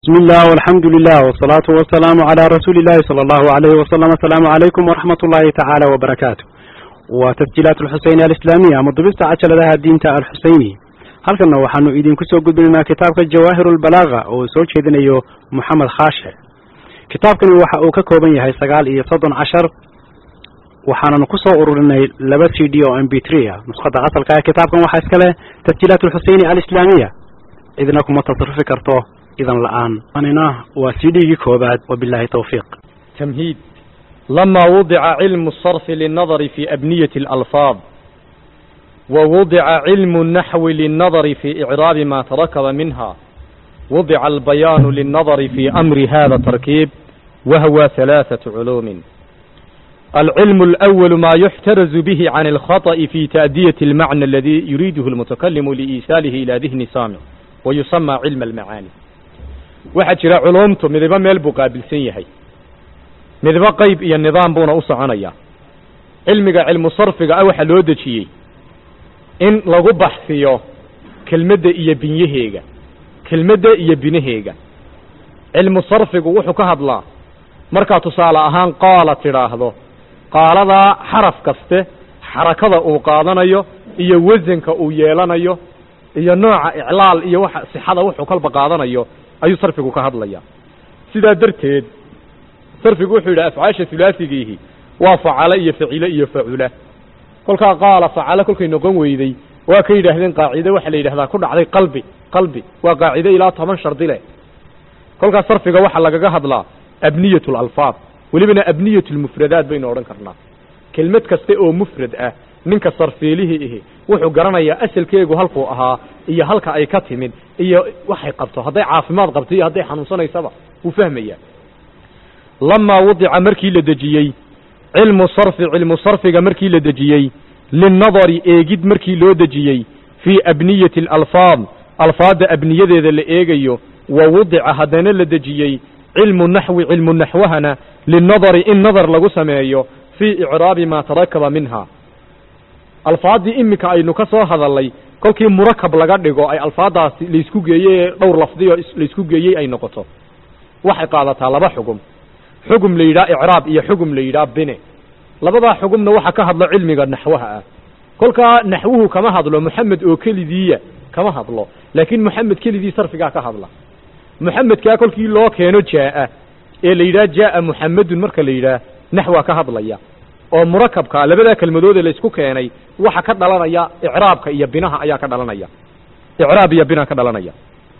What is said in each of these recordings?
بسم الله والحمد لله والصلاة والسلام على رسول الله صلى الله عليه وسلم السلام عليكم ورحمة الله تعالى وبركاته وتسجيلات الحسينية الإسلامية مضبست عجل لها الدين الحسيني halkanna waxaanu idinku soo gudbinaynaa kitaabka jawaahiru lbalaaga oo soo jeedinayo moxamed khaashe kitaabkani waxa uu ka kooban yahay sagaal iyo soddon cashar waxaananu ku soo ururinay laba c d oo m b three ah nuskhada asalka ee kitaabkan waxaa iska leh tasjiilaat alxuseyni alislaamiya cidna kuma tasarufi karto idan la-aan anina waa c d-gii koobaad wabilahi tawfiiq تمهيد لما وضع علم الصرف للنظر في أبنية الألفاظ ووضع علم النحو للنظر في إعراب ما تركب منها وضع البيان للنظر في أمر هذا التركيب وهو ثلاثة علوم العلم الأول ما يحترز به عن الخطأ في تأدية المعنى الذي يريده المتكلم لإيصاله إلى ذهن سامع ويسمى علم المعاني waxaa jira culumtu midaba meel buu qaabilsan yahay midaba qayb iyo nidaam buuna u soconaya cilmiga cilmu sarfiga ah waxaa loo dejiyey in lagu baxsiyo kelmadda iyo binyaheega kelmadda iyo binaheega cilmu sarfigu wuxuu ka hadlaa markaa tusaale ahaan qaala tidhaahdo qaaladaa xaraf kaste xarakada uu qaadanayo iyo wasanka uu yeelanayo iyo nooca iclaal iyo waxa sixada wuxuu kalba qaadanayo ayuu sarfigu ka hadlaya sidaa darteed sarfigu wuxuu yidhi afcaasha hulaasigiihi waa facalo iyo facilo iyo facula kolkaa qaala facalo kolkay noqon weyday waa ka yidhaahdeen qaacide waxaa la yidhahdaa ku dhacday qalbi qalbi waa qaacide ilaa toban shardi leh kolkaas sarfiga waxaa lagaga hadlaa abniyat lalfaad welibana abniyat lmufradaat baynu odhan karnaa kelmad kaste oo mufrad ah ninka sarfiilihii ihi wuxuu garanayaa asalkeegu halkuu ahaa iyo halka ay ka timid iyo waxay qabto hadday caafimaad qabto iyo hadday xanuunsanaysaba wuu fahmayaa lamaa wadica markii la dejiyey cilmu sarfi cilmu sarfiga markii la dejiyey linnadari eegid markii loo dejiyey fii abniyati alalfaad alfaadda abniyadeeda la eegayo wa wadica haddana la dejiyey cilmu naxwi cilmu naxwahana linnadari in nadar lagu sameeyo fii icraabi maa tarakaba minha alfaaddii iminka aynu ka soo hadalnay kolkii murakab laga dhigo ay alfaaddaasi laysku geeyey ee dhowr lafdiyo laysku geeyey ay noqoto waxay qaadataa laba xugum xugum la yidhaha icraab iyo xugum la yidhaha bine labadaa xugumna waxaa ka hadlo cilmiga naxwaha ah kolkaa naxwuhu kama hadlo moxamed oo kelidiiya kama hadlo laakiin moxamed kelidii sarfigaa ka hadla moxamedkaa kolkii loo keeno jaa'a ee la yidhaha jaa'a muxamedun marka la yidhaah naxwaa ka hadlaya oo murakabka labadaa kelmadoode la isku keenay waxa ka dhalanaya icraabka iyo binaha ayaa ka dhalanaya icraab iyo bina ka dhalanaya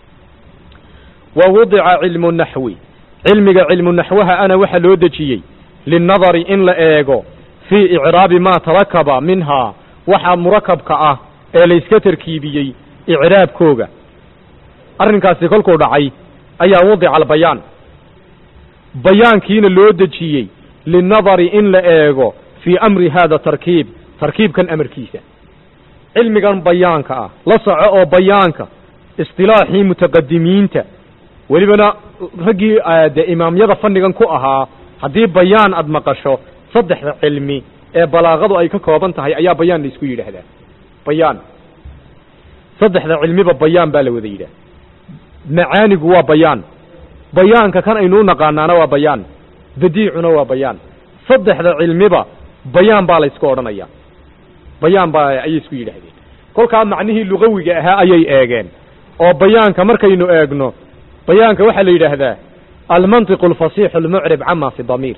wa wudica cilmu naxwi cilmiga cilmu naxwaha ana waxaa loo dejiyey linnadari in la eego fii icraabi maa tarakaba minhaa waxa murakabka ah ee layska tarkiibiyey icraabkooga arrinkaasi kolkuu dhacay ayaa wadica albayaan bayaankiina loo dejiyey linnadari in la eego fii amri hada tarkiib tarkiibkan amarkiisa cilmigan bayaanka ah la soco oo bayaanka istilaaxii mutaqadimiinta welibana raggii dee imaamyada fannigan ku ahaa haddii bayaan aad maqasho saddexda cilmi ee balaaqadu ay ka kooban tahay ayaa bayaan la isku yidhaahdaa bayaan saddexda cilmiba bayaan baa la wada yidhaah macaanigu waa bayaan bayaanka kan aynuu naqaanaana waa bayaan badiicuna waa bayaan saddexda cilmiba bayaan baa la ysku odhanaya bayaan baa ayay isku yidhaahdeen kolkaa macnihii lugawiga ahaa ayay eegeen oo bayaanka markaynu eegno bayaanka waxaa la yidhaahdaa almantiqu alfasiixu almucrib cama fi damiir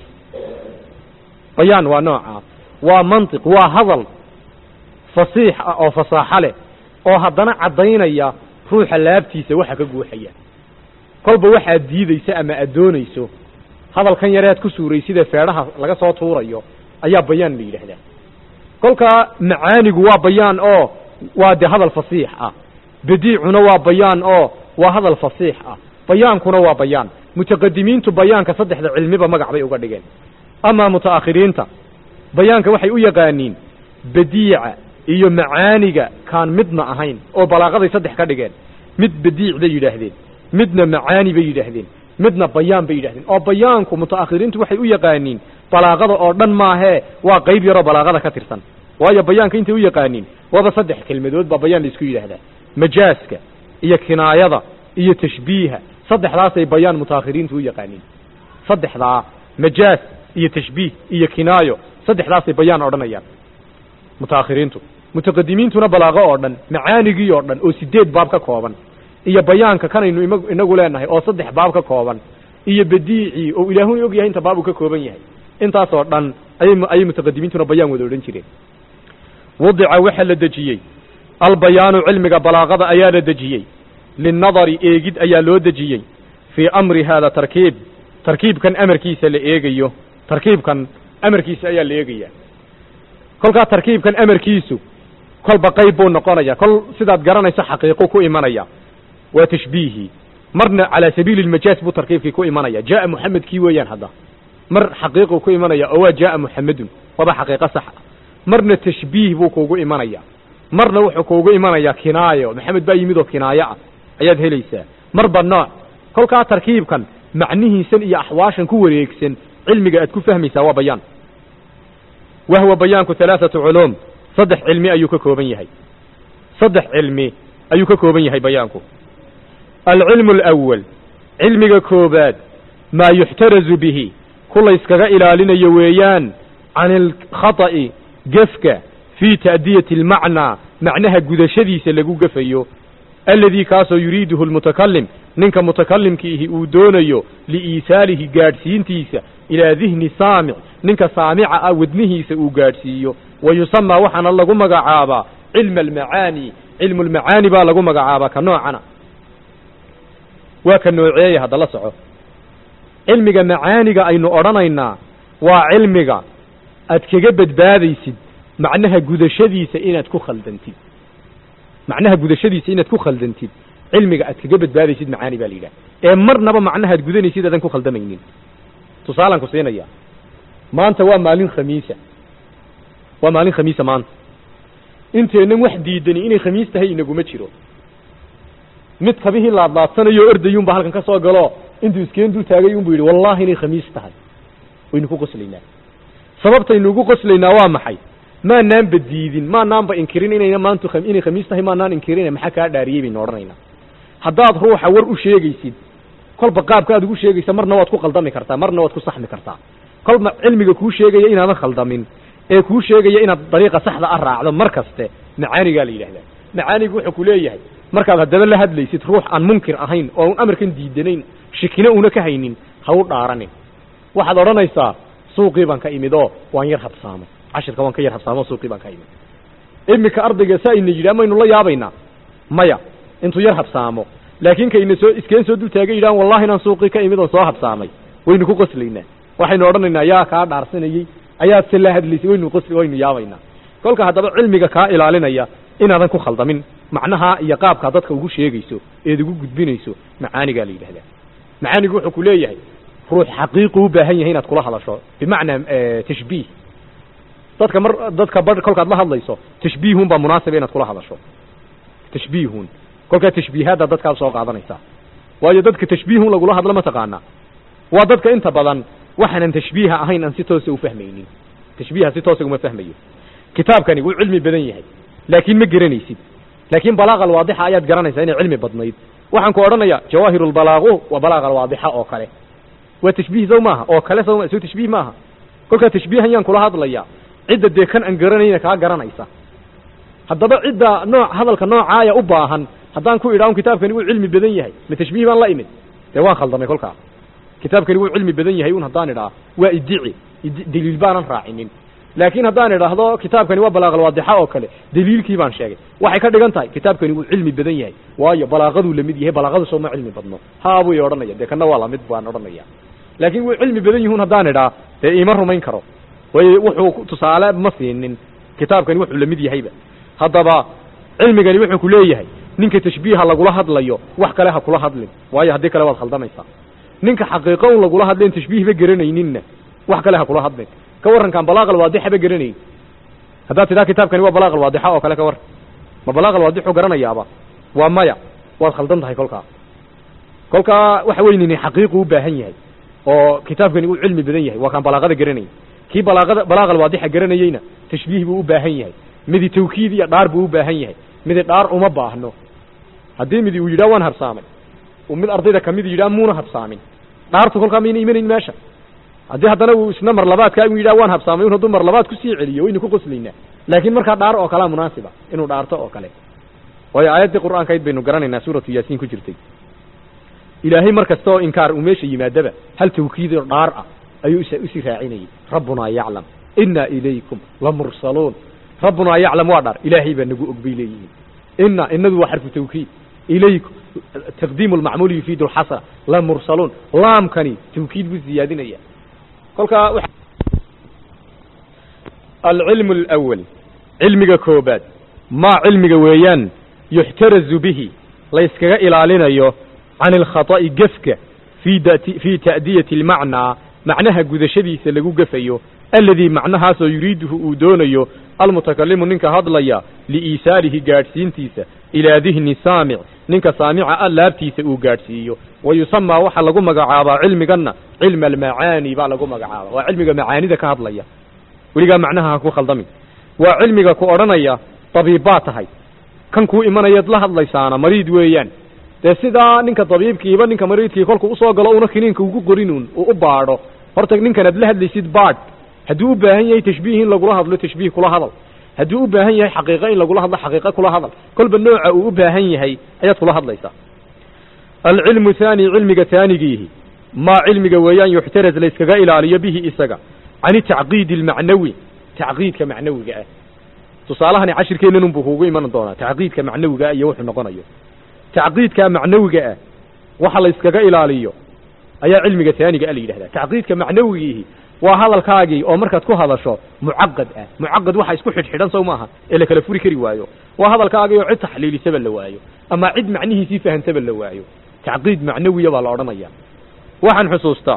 bayaan waa noocaa waa mantiq waa hadal fasiix ah oo fasaaxo leh oo haddana caddaynaya ruuxa laabtiisa waxa ka guuxaya kolba waxaad diidaysa ama aad doonayso hadalkan yare aad ku suuraysidee feedhaha laga soo tuurayo ayaa bayaan la yidhaahdaa kolkaa macaanigu waa bayaan oo waa dee hadal fasiix ah badiicuna waa bayaan oo waa hadal fasiix ah bayaankuna waa bayaan mutaqadimiintu bayaanka saddexda cilmiba magac bay uga dhigeen amaa muta'akhiriinta bayaanka waxay u yaqaaniin badiica iyo macaaniga kaan midna ahayn oo balaaqaday saddex ka dhigeen mid badiic bay yidhaahdeen midna macaani bay yidhaahdeen midna bayaan bay yidhahdeen oo bayaanku muta'akhiriintu waxay u yaqaaniin balaaqada oo dhan maahee waa qayb yaroo balaaqada ka tirsan waayo bayaanka intay u yaqaaniin waaba saddex kelmadood baa bayaan la isku yidhaahdaa majaaska iyo kinaayada iyo tashbiiha saddexdaasay bayaan mutaakhiriintu u yaqaaniin saddexdaa majaaz iyo tashbiih iyo kinaayo saddexdaasay bayaan odhanayaan mutaakhiriintu mutaqadimiintuna balaaqo oo dhan macaanigii oo dhan oo sideed baab ka kooban iyo bayaanka kanaynu ima inagu leenahay oo saddex baab ka kooban iyo badiicii oo ilaahuna og yahay inta baab uu ka kooban yahay intaasoo dhan ayay ayay mutaqadimiintuna bayaan wada odhan jireen wadica waxaa la dejiyey albayaanu cilmiga balaaqada ayaa la dejiyey linnadari eegid ayaa loo dejiyey fii amri haada tarkiib tarkiibkan amarkiisa la eegayo tarkiibkan amarkiisa ayaa la eegaya kolkaa tarkiibkan amarkiisu kolba qayb buu noqonaya kol sidaad garanayso xaqiiqu ku imanaya waa tashbiihii marna calaa sabiili lmajaaz buu tarkiibkii ku imanaya jaaa muxamedkii weeyaan hadda mar xaqiiqu ku imanaya oo waa jaaa muxamedun waba xaqiiqo sax ah marna tashbiih buu kuugu imanaya marna wuxuu kuugu imanaya kinaayo maxamed baa yimid oo kinaayo ah ayaad helaysaa marba nooc kolkaa tarkiibkan macnihiisan iyo axwaashan ku wareegsan cilmiga aad ku fahmaysaa waa bayaan wahwa bayaanku halaathatu culuum saddex cilmi ayuu ka kooban yahay saddex cilmi ayuu ka kooban yahay bayaanku alcilmu alawal cilmiga koobaad maa yuxtarazu bihi ku layskaga ilaalinayo weeyaan can alkhata'i gefka fii ta'diyati almacnaa macnaha gudashadiisa lagu gefayo aladii kaasoo yuriiduhu almutakalim ninka mutakalimkiihi uu doonayo liiisaalihi gaadhsiintiisa ilaa dihni saamic ninka saamica ah wadnihiisa uu gaadhsiiyo wa yusamaa waxaana lagu magacaabaa cilma almacaani cilmu lmacaani baa lagu magacaabaa ka noocana waa ka nooceeya haddala soco cilmiga macaaniga aynu odhanaynaa waa cilmiga aad kaga badbaadaysid macnaha gudashadiisa inaad ku khaldantid macnaha gudashadiisa inaad ku khaldantid cilmiga aad kaga badbaadaysid macaani baa la yidhaha ee marnaba macnaha ad gudanaysid aadan ku khaldamaynin tusaalaan ku siinaya maanta waa maalin khamiisa waa maalin khamiisa maanta inteennan wax diidani inay khamiis tahay inaguma jiro mid kabihii laadlaadsanayo ordayuunba halkan ka soo galo intuu iskeen dul taagay unbu yidhi wallahi inay khamiis tahay waynu ku qoslaynaa sababtaynu ugu qoslaynaa waa maxay maanaanba diidin maanaanba inkirin inayna maantu inay khamiis tahay maanaan inkirin maxaa kaa dhaariyey baynu odhanaynaa haddaad ruuxa war u sheegaysid kolba qaabka aad ugu sheegaysa marna waad ku khaldami kartaa marna waad ku saxmi kartaa kolba cilmiga kuu sheegaya inaadan khaldamin ee kuu sheegaya inaad dariiqa saxda a raacdo mar kaste macaanigaa la yidhahdaa macaanigu wuxuu ku leeyahay markaad haddaba la hadlaysid ruux aan munkir ahayn oo an amarkan diidanayn shikina una ka haynin ha u dhaaranin waxaad odhanaysaa suuqii baan ka imid oo waan yar habsaamay cashirka waan ka yar habsaamo suuqii baan ka imid iminka ardayga saa ina yidhaha maynu la yaabaynaa maya intuu yar habsaamo laakiin kayna soo iskeen soo dul taaga yidhahan wallahi inaan suuqii ka imid oon soo habsaamay waynu ku qoslaynaa waxaynu odhanaynaa yaa kaa dhaarsanayey ayaad se la hadlaysay waynu qos waynu yaabaynaa kolka haddaba cilmiga kaa ilaalinaya inaadan ku khaldamin macnaha iyo qaabkaa dadka ugu sheegayso eed ugu gudbinayso macaanigaa la yidhahdaa macaanigu wuxuu ku leeyahay ruux xaqiiqu u baahan yahay inaad kula hadasho bimacnaa tashbiih dadka mar dadka bar kolkaad la hadlayso tashbiihun baa munaasiba inaad kula hadasho tashbiihun kolkaa tashbiihaadda dadkaad soo qaadanaysaa waayo dadka tashbiihun lagula hadlo mataqaanaa waa dadka inta badan waxaanan tashbiiha ahayn aan si toosa u fahmaynin tashbiiha si toosa uma fahmayo kitaabkani wuu cilmi badan yahay laakiin ma garanaysid laakiin balaaqa alwaadixa ayaad garanaysaa inay cilmi badnayd waxaan ku odhanayaa jawaahiru lbalaaqu waa balaaqa alwaadixa oo kale waa tashbiih sow maaha oo kale sow soo tashbiih maaha kolkaa tashbiihan yaan kula hadlayaa cidda dee kan aan garanayna kaa garanaysa haddaba cidda nooc hadalka noocaaya u baahan haddaan ku idhaahun kitaabkani wuu cilmi badan yahay ma tashbiih baan la imid dee waan khaldamay kolkaa kitaabkani wuu cilmi badan yahay un haddaan idhaa waa idici daliil baanan raacinin laakiin haddaan idhaahdo kitaabkani waa balaaqalwaadixa oo kale daliilkii baan sheegay waxay ka dhigan tahay kitaabkani wuu cilmi badan yahay waayo balaaqaduu lamid yahay balaaqadu soo ma cilmi badno haa buu i odhanaya dee kana waa lamid baan odhanaya laakiin wuu cilmi badan yihun haddaan idhaa dee iima rumayn karo way wuxuu tusaale ma siinin kitaabkani wuxuu lamid yahayba haddaba cilmigani wuxuu ku leeyahay ninka tashbiiha lagula hadlayo wax kale ha kula hadlin waayo haddii kale waad khaldamaysaa ninka xaqiiqo un lagula hadlayn tashbiihba garanayninna wax kale ha kula hadlin ka warrankaan balaaq alwaadixaba garanayn haddaad tidhaha kitaabkani waa balaaq alwaadixa oo kale ka warran ma balaaq alwaadixu garanayaaba waa maya waad khaldan tahay kolkaa kolkaa waxa weynini xaqiiqu u baahan yahay oo kitaabkani uu cilmi badan yahay waa kaan balaaqada garanayn kii balaaqada balaaq alwaadixa garanayeyna tashbiih buu u baahan yahay midi tawkiid iyo dhaar buu u baahan yahay midi dhaar uma baahno haddii midi uu yidhaha waan harsaamay uu mid ardayda kamid yidhaha muuna habsaamin dhaartu kolkaa mayna imanayn meesha haddii haddana uu isna mar labaadkaa uu yidhaha waan habsaamay un hadduu mar labaad kusii celiyo waynu ku qoslaynaa laakiin markaa dhaar oo kalea munaasiba inuu dhaarto oo kale waayo aayaddii qur'aankayd baynu garanaynaa suuratu yaasiin ku jirtay ilaahay mar kasta oo inkaar uu meesha yimaadaba hal tawkiid oo dhaar ah ayuu is usii raacinayay rabbunaa yaclam inna ilaykum lamursaluun rabbunaa yaclam waa dhaar ilaahay baa nagu og bay leeyihiin inna inadu waa xarfu tawkiid ilaykum taqdiimu lmacmuuli yufiidu lxasra lamursaluun laamkani tawkiid buu ziyaadinaya kolkaa alcilmu alawal cilmiga koobaad maa cilmiga weeyaan yuxtarazu bihi layskaga ilaalinayo can alkhata'i gefka fii dati fii ta'diyati almacnaa macnaha gudashadiisa lagu gefayo aladii macnahaasoo yuriiduhu uu doonayo almutakalimu ninka hadlaya liiisaalihi gaadhsiintiisa ilaa dihni saamic ninka saamica a laabtiisa uu gaadhsiiyo wa yusamaa waxaa lagu magacaabaa cilmiganna cilma almacaani baa lagu magacaaba waa cilmiga macaanida ka hadlaya weligaa macnaha ha ku khaldamin waa cilmiga ku odhanaya dabiib baa tahay kan kuu imanayaad la hadlaysaana mariid weeyaan dee sidaa ninka dabiibkiiba ninka mariidkii kolkuu usoo galo una kiniinka ugu qorinuun uu u baadho horta ninkan aad la hadlaysid baadh hadduu u baahan yahay tashbiih in lagula hadlo tashbiih kula hadal hadduu u baahan yahay xaqiiqo in lagula hadlo xaqiiqo kula hadal kolba nooca uu u baahan yahay ayaad kula hadlaysaa alcilmu haani cilmiga haanigiihi maa cilmiga weeyaan yuxtaraz layskaga ilaaliyo bihi isaga can tacqiidi almacnawi tacqiidka macnawiga ah tusaalahani cashirkeennan unbuu kuugu iman doonaa tacqiidka macnawiga ah iyo wuxuu noqonayo tacqiidka macnawiga ah waxa la yskaga ilaaliyo ayaa cilmiga haaniga a la yidhahdaa tacqiidka macnawigiihi waa hadalkaagii oo markaad ku hadasho mucaqad ah mucaqad waxa isku xidhxidhan sow maaha ee la kala furi kari waayo waa hadalkaagii oo cid taxliilisaba la waayo ama cid macnihiisii fahantaba la waayo tacqiid macnawiya baa la odhanaya waxaan xusuustaa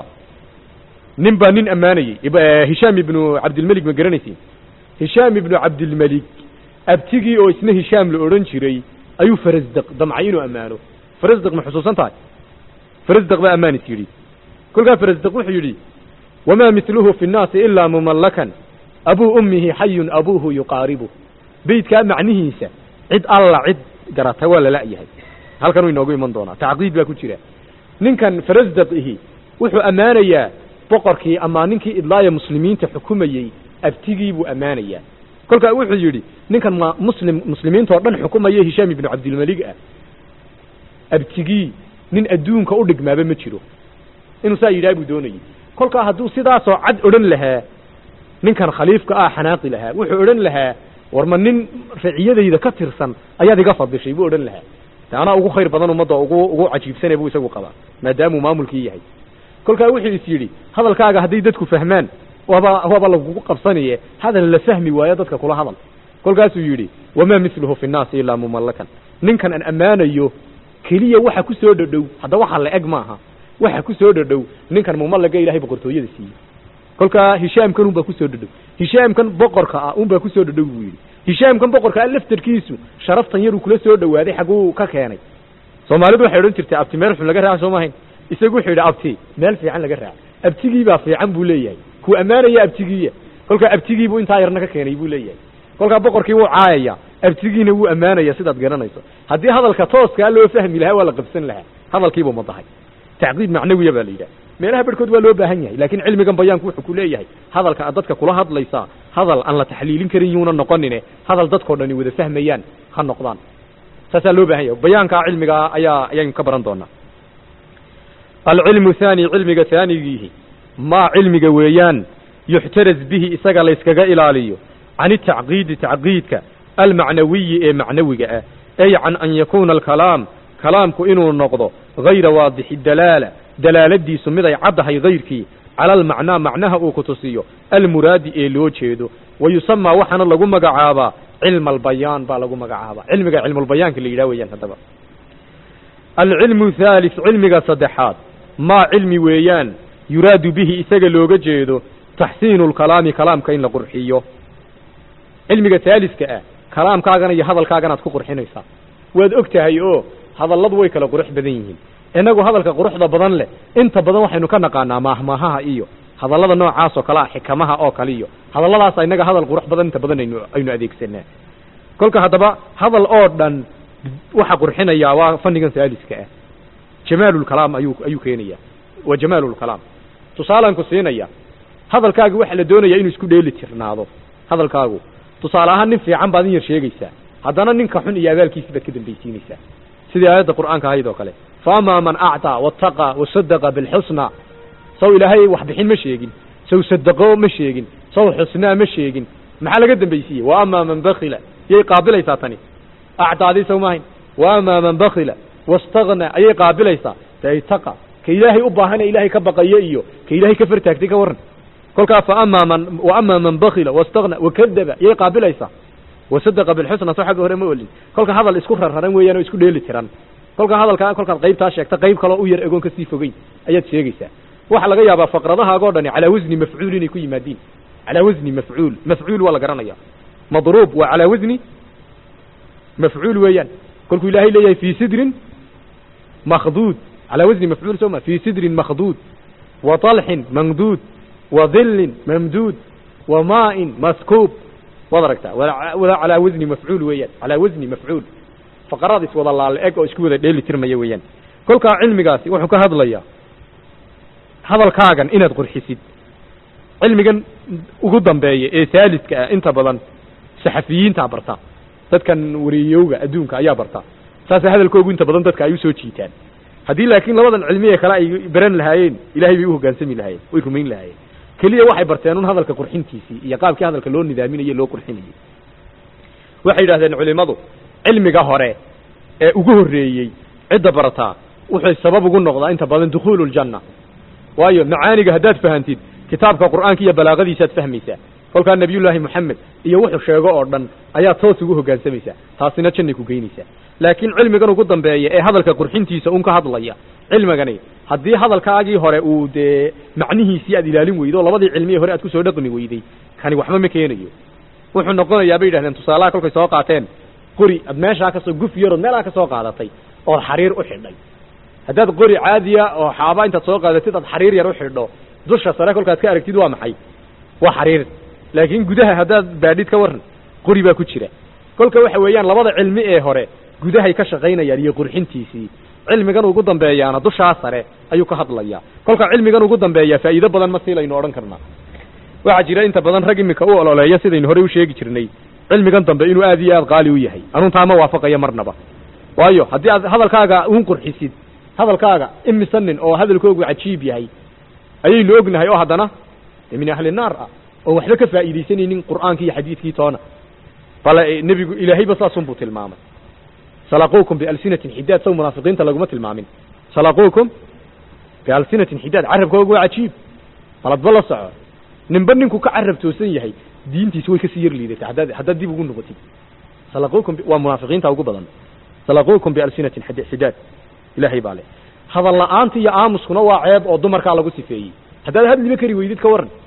nin baa nin ammaanayey hishaam ibnu cabdilmelig ma garanaysin hishaam ibnu cabdilmelig abtigii oo isna hishaam la odhan jiray ayuu farasdaq damcay inuu ammaano farasdaq ma xusuusan tahay farasdaq baa ammaanis yidhi kolkaa farasdaq wuxuu yidhi wamaa miluhu fi nnaasi ilaa mumallakan abuu ummihi xayun abuuhu yuqaaribu beydkaa macnihiisa cid alla cid garata waa la la'yahay halkanuu inoogu iman doonaa tacqiid baa ku jira ninkan farasdaq ihi wuxuu ammaanayaa boqorkii amaa ninkii idlaaya muslimiinta xukumayey abtigii buu ammaanayaa kolkaa wuxuu yidhi ninkan ma muslim muslimiintao dhan xukumaya hishaam ibnu cabdilmelig ah abtigii nin adduunka u dhigmaaba ma jiro inuu saa yidhaha buu doonayey kolkaa hadduu sidaasoo cad odhan lahaa ninkan khaliifka ah xanaaqi lahaa wuxuu odhan lahaa war ma nin raciyadayda ka tirsan ayaad iga fadishay buu odhan lahaa de anaa ugu khayr badan ummadda ugu ugu cajiibsane buu isagu qabaa maadaamuu maamulkii yahay kolkaa wuxuu is yidhi hadalkaaga hadday dadku fahmaan waaba waaba lagugu qabsanaye hadal la fahmi waayo dadka kula hadal kolkaasuu yidhi wamaa miluhu fi nnaasi ilaa mumallakan ninkan aan ammaanayo keliya waxa ku soo dhadhow hadda waxa la eg maaha waxa ku soo dhadhow ninkan mumallaga ilahay boqortooyada siiyey kolkaa hishaamkan unbaa kusoo dhadhow hishaamkan boqorka ah unbaa kusoo dhadhow buu yidhi hishaamkan boqorka ah laftarkiisu sharaftan yaruu kula soo dhowaaday xaguu ka keenay soomaalidu waxay odhan jirtay abti meel xun laga raaca soo maahayn isagu wuxuu yidhi abti meel fiican laga raaca abtigii baa fiican buu leeyahay kuu ammaanaya abtigiiya kolkaa abtigiibuu intaa yarna ka keenay buu leeyahay kolkaa boqorkii wuu caayaya abtigiina wuu ammaanaya sidaad garanayso haddii hadalka tooskaa loo fahmi lahaa waa la qabsan lahaa hadalkiibuu madahay tacqiid macnawiya baa la yidhaha meelaha barhkood waa loo baahan yahay laakiin cilmigan bayaanku wuxuu ku leeyahay hadalka aad dadka kula hadlaysaa hadal aan la taxliilin karin yuuna noqonine hadal dadkao dhani wada fahmayaan ha noqdaan saasaa loo baahan yahay bayaankaa cilmigaa ayaa ayaynu ka baran doonaa alcilmu haani cilmiga haanigiihi maa cilmiga weeyaan yuxtaraz bihi isaga layskaga ilaaliyo can itacqiidi tacqiidka almacnawiyi ee macnawiga ah ay can an yakuuna alkalaam kalaamku inuu noqdo hayra waadixi dalaala dalaaladiisu mid ay caddahay hayrkii cala almacnaa macnaha uu ku tusiyo almuraadi ee loo jeedo wa yusamaa waxaana lagu magacaabaa cilma albayaan baa lagu magacaabaa cilmiga cilmulbayaanka la yidhah weyaan haddaba alcilmu thalith cilmiga saddexaad maa cilmi weeyaan yuraadu bihi isaga looga jeedo taxsiinu lkalaami kalaamka in la qurxiyo cilmiga haaliska ah kalaamkaagana iyo hadalkaaganaad ku qurxinaysaa waad og tahay oo hadalladu way kala qurux badan yihiin innagu hadalka quruxda badan leh inta badan waxaynu ka naqaanaa maahmaahaha iyo hadallada noocaas oo kale ah xikamaha oo kale iyo hadalladaasa innaga hadal qurux badan inta badan aynu aynu adeegsanaa kolka haddaba hadal oo dhan waxa qurxinayaa waa fannigan saaliska ah jamaalulkalaam ayuu ayuu keenaya waa jamaalulkalaam tusaalaan ku siinaya hadalkaagu waxaa la doonayaa inuu isku dheeli tirnaado hadalkaagu tusaale ahaan nin fiican baad in yar sheegaysaa haddana ninka xun iyo abaalkiisi baad ka dambaysiinaysaa sidii aayadda qur'aanka ahayd oo kale fa amaa man actaa waataqa wasadaqa bilxusna saw ilaahay wax bixin ma sheegin saw sadaqo ma sheegin saw xusnaa ma sheegin maxaa laga dambaysiiyey wa amaa man bakila yay qaabilaysaa tani actaadii saw maahayn wa amaa man bakila wastakna ayay qaabilaysaa taitaqa ka ilaahay u baahana ilaahay ka baqayo iyo ka ilaahay ka fartaagtay ka warran kolkaa fa amaa man wa amaa man bakila wastakna wakadaba yay qaabilaysaa wasadaqa bilxusna soo xagga hore ma olin kolka hadal isku rarraran weeyaan oo isku dheeli tiran kolka hadalkaa kolkaad qaybtaa sheegta qayb kaloo u yar egoon kasii fogeyn ayaad sheegaysaa waxaa laga yaabaa faqradahaago dhani calaa wasni mafcuul inay ku yimaadiin calaa wasni mafcuul mafcuul waa la garanaya madruub waa calaa wasni mafcuul weeyaan kolkuu ilaahay leeyahay fii sidrin makhduud calaa wasni mafcuul soo ma fii sidrin makhduud wa talxin mamduud wa dhillin mamduud wa maa'in maskuub waad aragtaa wada calaa wasni mafcuul weeyaan calaa wasni mafcuul faqarada iswada laale eg oo isku wada dheeli tirmaya weeyaan kolkaa cilmigaasi wuxuu ka hadlayaa hadalkaagan inaad qurxisid cilmigan ugu dambeeya ee saaliska ah inta badan saxafiyiintaa barta dadkan wariyowga adduunka ayaa barta saasa hadalkoogu inta badan dadka ay usoo jiitaan haddii laakiin labadan cilmiye kale ay baran lahaayeen ilahay bay u hoggaansami lahaayeen way rumayn lahaayeen keliya waxay barteen un hadalka qurxintiisii iyo qaabkii hadalka loo nidaaminaye loo qurxinayey waxay yidhahdeen culimmadu cilmiga hore ee ugu horreeyey cidda barataa wuxuu sabab ugu noqdaa inta badan dukhuulu ljanna waayo macaaniga haddaad fahantid kitaabka qur'aanka iyo balaaqadiisaad fahmaysaa kolkaa nebiyullaahi moxamed iyo wuxuu sheego oo dhan ayaad toos ugu hoggaansamaysaa taasina jannay ku geynaysaa laakiin cilmigan ugu dambeeya ee hadalka qurxintiisa un ka hadlaya cilmigani haddii hadalkaagii hore uu dee macnihiisii aad ilaalin weydo oo labadii cilmiye hore aad kusoo dhaqmi weyday kani waxba ma keenayo wuxuu noqonayaa bay yidhahdeen tusaalaha kolkay soo qaateen qori ad meeshaa kasoo guf yarood meelaa ka soo qaadatay ood xariir u xidhay haddaad qori caadiya oo xaaba intaad soo qaadatid aad xariir yar u xidho dusha sare kolkaad ka aragtid waa maxay waa xariir laakiin gudaha haddaad baadhid ka warran qori baa ku jira kolka waxa weeyaan labada cilmi ee hore gudahay ka shaqaynayaan iyo qurxintiisii cilmigan ugu dambeeyaana dushaa sare ayuu ka hadlayaa kolka cilmigan ugu dambeeya faa'iido badan ma siilaynu odhan karnaa waxaa jira inta badan rag iminka u ololeeya sidaynu horey u sheegi jirnay cilmigan dambe inuu aad iyo aad qaali u yahay anuntaa ma waafaqayo marnaba waayo haddii aad hadalkaaga uun qurxisid hadalkaaga imisa nin oo hadalkoogu cajiib yahay ayaynu ognahay oo haddana de min ahli naar ah oon waxba ka faa'iidaysanaynin qur'aankii iyo xadiidkii toona bale nebigu ilaahayba saasunbuu tilmaamay salaquukum bialsinatin xidaad saw munaafiqiinta laguma tilmaamin salaquukum bialsinatin xidaad carabkooga waa cajiib baladba la soco ninba ninku ka carab toosan yahay diintiisi way kasii yar liidatay haddaad haddaad dib ugu noqotid salaquukum waa munaafiqiinta ugu badan salaquukum bialsinatin xidaad ilaahay baa leh hadal la'aanta iyo aamuskuna waa ceeb oo dumarkaa lagu sifeeyey haddaad hadliba kari weydid ka warran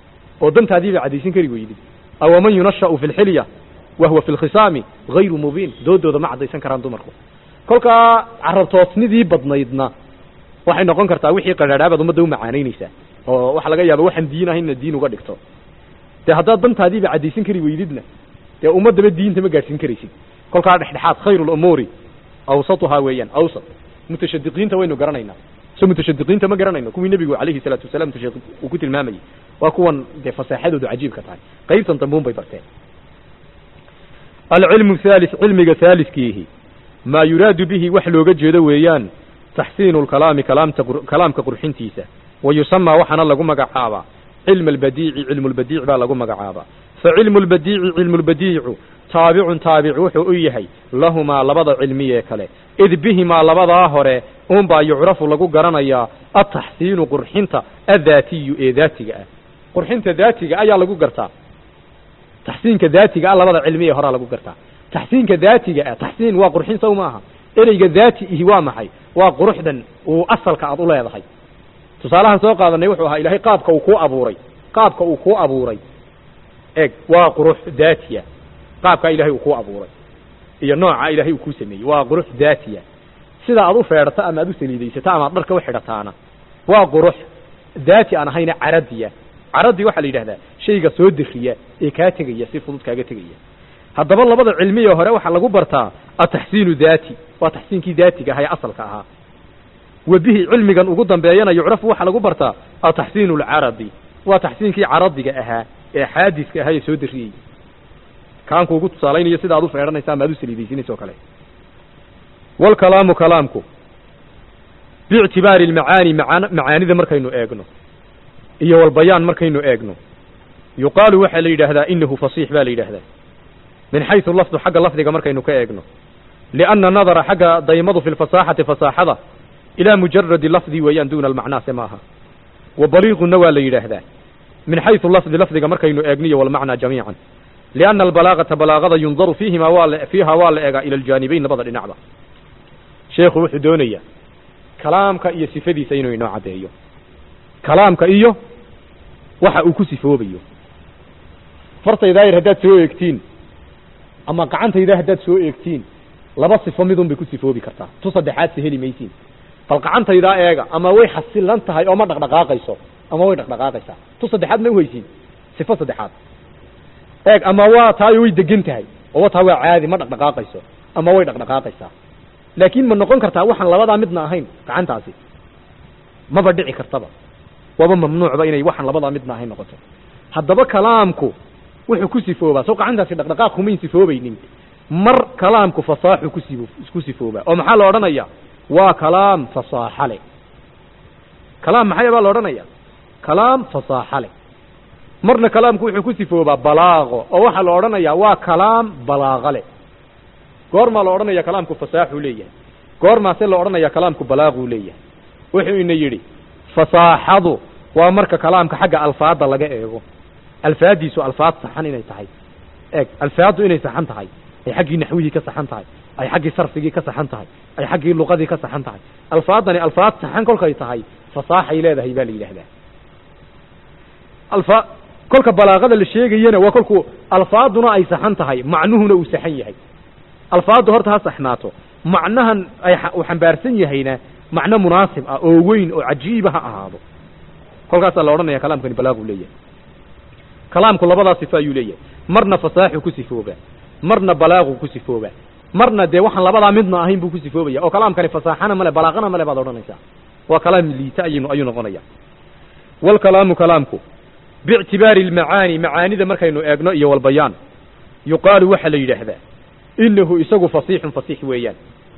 oo dantaadiiba caddaysan kari weydid awaman yunasha'u fi lxilya wahuwa fi lkhisaami hayru mubiin doodooda ma caddaysan karaan dumarku kolkaa carabtoosnidii badnaydna waxay noqon kartaa wixii qadhaadhaabaad ummadda u macaanaynaysaa oo waxaa laga yaaba waxaan diin ahayn inaad diin uga dhigto dee haddaad dantaadiiba caddaysan kari weydidna dee ummaddaba diinta ma gaadhsiin karaysid kolkaa dhexdhexaad khayru lumuuri awsatuhaa weeyaan awsat mutashadiqiinta waynu garanaynaa so mutashadiqiinta ma garanayno kuwii nebigu calayhi salaatu wasalam mutashadiq uu ku tilmaamayey waa kuwan dee fasaaxadoodu cajiibka tahay qaybtan dambuun bay barteen alcilmu thalis cilmiga haaliskiihi maa yuraadu bihi wax looga jeedo weeyaan taxsiinu lkalaami kalaamta kalaamka qurxintiisa wa yusamaa waxaana lagu magacaabaa cilma albadiici cilmu lbadiic baa lagu magacaabaa fa cilmu lbadiici cilmu lbadiicu taabicun taabic wuxuu u yahay lahumaa labada cilmiyee kale id bihimaa labadaa hore unbaa yucrafu lagu garanayaa ataxsiinu qurxinta addaatiyu ee daatiga ah qurxinta daatiga ayaa lagu gartaa taxsiinka daatiga ah labada cilmiye horaa lagu gartaa taxsiinka daatiga ah taxsiin waa qurxin saw maaha ereyga daati ihi waa maxay waa quruxdan uu asalka aad u leedahay tusaalahan soo qaadanay wuxuu ahaa ilaahay qaabka uu kuu abuuray qaabka uu kuu abuuray eg waa qurux daatiya qaabkaa ilahay uu kuu abuuray iyo nooca ilahay uu kuu sameeyey waa qurux daatiya sida aad u feedhato ama aad u saliidaysato ama ad dharka u xidhataana waa qurux daati aan ahayna caradiya caradi waxaa la yidhahdaa shayga soo deriya ee kaa tegaya si fudud kaaga tegaya haddaba labada cilmiya hore waxaa lagu bartaa ataxsiinu daati waa taxsiinkii daatiga ahaa ee asalka ahaa wa bihi cilmigan ugu dambeeyana yucrafu waxaa lagu bartaa ataxsiinu alcaradi waa taxsiinkii caradiga ahaa ee xaadiska ahaa ee soo dariyey kaanku ugu tusaalaynayo sida ad u feedhanaysa ama ad u saliidaysinaysa o kale walkalaamu kalaamku biictibaari almacaani maan macaanida markaynu eegno iyo walbayaan markaynu eegno yuqaalu waxaa la yidhaahdaa inahu fasiix baa la yidhaahdaa min xaysu lafdu xagga lafdiga markaynu ka eegno lianna nadara xagga daymadu fi lfasaaxati fasaaxada ilaa mujaradi lafdi weeyaan duuna almacnaase ma aha wa baliiquna waa la yidhaahdaa min xaysu lafdi lafdiga markaynu eegniyo walmacnaa jamiican lianna albalaagata balaagada yundaru fiihima waa la fiiha waa la eegaa ila aljaanibayn labada dhinacba sheekhu wuxuu doonayaa kalaamka iyo sifadiisa inuu inoo caddeeyo kalaamka iyo waxa uu ku sifoobayo fartaydaayar haddaad soo eegtiin ama gacantayda haddaad soo eegtiin laba sifo midun bay ku sifoobi kartaa tu saddexaad se heli maysiin bal gacantaydaa eega ama way xasilan tahay oo ma dhaqdhaqaaqayso ama way dhaqdhaqaaqaysaa tu saddexaad ma uhaysiin sifo saddexaad eeg ama waa taayo way degan tahay oo taa waa caadi ma dhaqdhaqaaqayso ama way dhaqdhaqaaqaysaa laakiin ma noqon kartaa waxaan labadaa midna ahayn gacantaasi maba dhici kartaba waaba mamnuucba inay waxaan labadaa midna ahayn noqoto haddaba kalaamku wuxuu ku sifoobaa soo gacantaasi dhaqdhaqaaq kumayn sifoobaynin mar kalaamku fasaaxu kusi ku sifoobaa oo maxaa la odhanaya waa kalaam fasaaxa le kalaam maxay baa la odhanaya kalaam fasaaxa le marna kalaamku wuxuu ku sifoobaa balaaqo oo waxaa la odhanayaa waa kalaam balaaqa le goormaa la odhanaya kalaamku fasaaxuu leeyahay goormaase la odhanaya kalaamku balaaquu leeyahay wuxuu ina yidhi fasaaxadu waa marka kalaamka xagga alfaada laga eego alfaadiisu alfaad saxan inay tahay eeg alfaaddu inay saxan tahay ay xaggii naxwihii ka saxan tahay ay xaggii sarfigii ka saxan tahay ay xaggii luqadii ka saxan tahay alfaadani alfaad saxan kolkay tahay fasaaxay leedahay baa la yidhaahdaa alfa kolka balaaqada la sheegayana waa kolku alfaaduna ay saxan tahay macnuhuna uu saxan yahay alfaaddu horta ha saxnaato macnahan ay uu xambaarsan yahayna macno munaasib ah oo weyn oo cajiiba ha ahaado kolkaasaa la odhanaya kalaamkani balaaquu leeyahay kalaamku labadaa sifo ayuu leeyahay marna fasaaxu ku sifoobaa marna balaaqu ku sifoobaa marna dee waxaan labadaa midna ahayn buu ku sifoobaya oo kalaamkani fasaaxana male balaaqana male baad odhanaysaa waa kalaam liita aynu ayuu noqonaya walkalaamu kalaamku biictibaari almacaani macaanida markaynu eegno iyo walbayaan yuqaalu waxaa la yidhaahdaa inahu isagu fasiixun fasiix weeyaan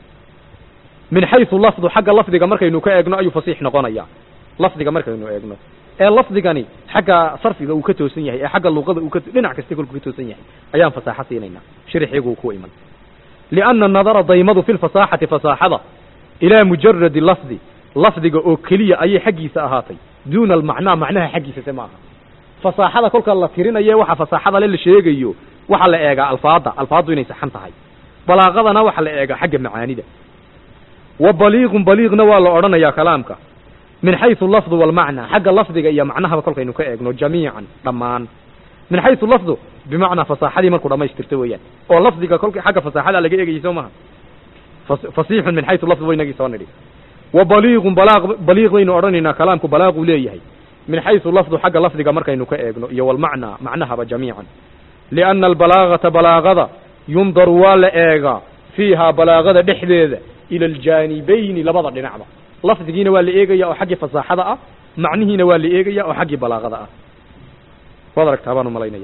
min xaysu lafdu xagga lafdiga markaynu ka eegno ayuu fasiix noqonaya lafdiga markaynu eegno ee lafdigani xagga sarfiga uu ka toosan yahay ee xagga luqada uu ka dhinac kasta kolku ka toosan yahay ayaan fasaaxo siinaynaa shirxigu ku iman lianna nadara daymadu fi lfasaaxati fasaaxada ilaa mujaradi lafdi lafdiga oo keliya ayay xaggiisa ahaatay duuna almacnaa macnaha xaggiisa se ma aha fasaaxada kolka la tirinayo waxa fasaaxada le la sheegayo waxaa la eegaa alfaada alfaaddu inay saxan tahay balaaqadana waxaa la eegaa xagga macaanida wa baliiqun baliiqna waa la odhanayaa kalaamka min xaysu lafdu walmacnaa xagga lafdiga iyo macnahaba kolkaynu ka eegno jamiican dhammaan min xaysu lafdu bimacnaa fasaaxadii markuu dhamaystirto weeyaan oo lafdiga kolka xagga fasaaxada laga eegayay soo maha fasiixun min xaysu lafdu waynagii soo nidhi wa baliiqun balaaq baliiq baynu odhanaynaa kalaamku balaaquu leeyahay min xaysu lafdu xagga lafdiga markaynu ka eegno iyo walmacnaa macnahaba jamiican lianna albalaagata balaagada yundaru waa la eegaa fiihaa balaagada dhexdeeda ila aljaanibayni labada dhinacba lafdigiina waa la eegaya oo xaggii fasaaxada ah macnihiina waa la eegaya oo xaggii balaagada ah waad aragtaa baan umalaynaya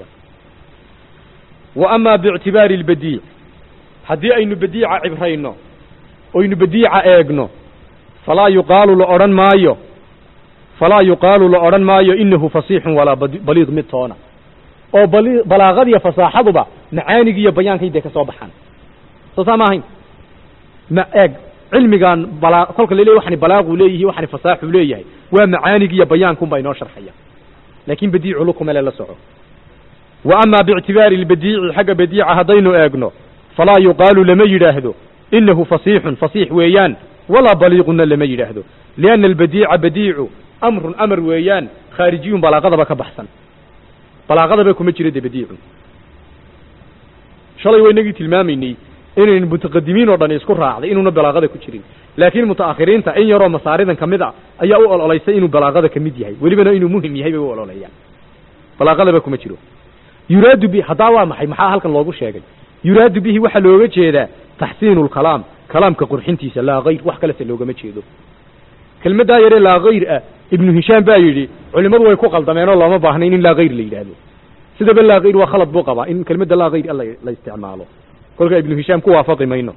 wa amaa biictibaari albadiic haddii aynu badiica cibrayno oynu badiica eegno falaa yuqaalu la odhan maayo falaa yuqaalu la odhan maayo inahu fasiixun walaa baliiq mid toona oo bali balaaqadiiyo fasaaxaduba macaanigi iyo bayaankay dee ka soo baxaan soo saa ma ahayn ma eeg cilmigan bala kolka la leey waxani balaaquu leeyihi waxani fasaaxuu leeyahay waa macaanigi iyo bayaankunbaa inoo sharxaya laakin badiicu lukumele la soco wa amaa biictibaari albadiici xagga badiica haddaynu eegno falaa yuqaalu lama yidhaahdo inahu fasiixun fasiix weeyaan walaa baliiquna lama yidhaahdo lianna albadiica badiicu amrun amar weeyaan khaarijiyun balaaqadaba ka baxsan balaaqadaba kuma jiro de badiicu shalay waynagii tilmaamaynay inayn mutaqadimiin oo dhan isku raacday inuuna balaaqada ku jirin laakiin mutaakhiriinta in yaroo masaaridan kamid a ayaa u ololeysay inuu balaaqada kamid yahay welibana inuu muhim yahay bay u ololeeyaan balaaqadaba kuma jiro yuraadu bi haddaa waa maxay maxaa halkan loogu sheegay yuraadu bihi waxaa looga jeedaa taxsiinu lkalaam kalaamka qurxintiisa laa kayr wax kalese loogama jeedo kelmaddaa yaree laa hayr ah ibnu hishaam baa yidhi culimmadu way ku qaldameen oo looma baahnayn in laa hayr la yidhaahdo sidaba laa hayr waa khalad buu qabaa in kelmadda laa hayr la la isticmaalo kolka ibnu hishaam ku waafaqi mayno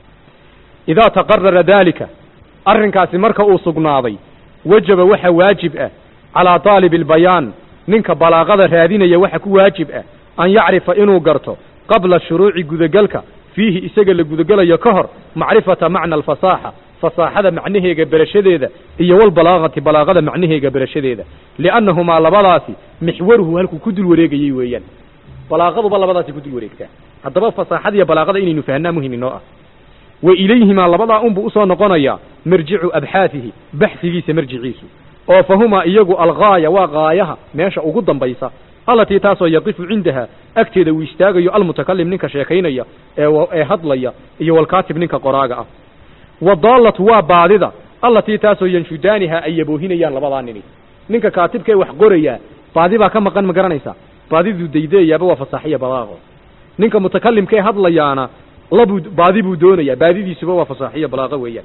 idaa taqarara daalika arrinkaasi marka uu sugnaaday wajaba waxa waajib ah calaa daalibi albayaan ninka balaaqada raadinaya waxa ku waajib ah an yacrifa inuu garto qabla shuruuci gudagelka fiihi isaga la gudagelayo ka hor macrifata macna alfasaaxa fasaaxada macnaheega berashadeeda iyo walbalaaqati balaaqada macnaheega berashadeeda liannahumaa labadaasi mixwaruhu halkuu ku dul wareegayey weeyaan balaaqaduba labadaasi ku dul wareegtaa haddaba fasaaxada iyo balaaqada inaynu fahnaa muhim inoo ah wa ilayhimaa labadaa unbuu usoo noqonayaa marjicu abxaatihi baxsigiisa marjiciisu oo fa humaa iyagu alghaaya waa gaayaha meesha ugu dambaysa allatii taasoo yaqifu cindaha agteeda uu istaagayo almutakalim ninka sheekaynaya ee ee hadlaya iyo walkaatib ninka qoraaga ah wadaalatu waa baadida allatii taasoo yanshudaaniha ay yaboohinayaan labadaa nini ninka kaatibka ee wax qorayaa baadi baa ka maqan ma garanaysaa baadiduu daydayaaba waa fasaaxiya balaaqo ninka mutakalimka ee hadlayaana labuu baadi buu doonayaa baadidiisuba waa fasaaxiya balaaqo weeyaan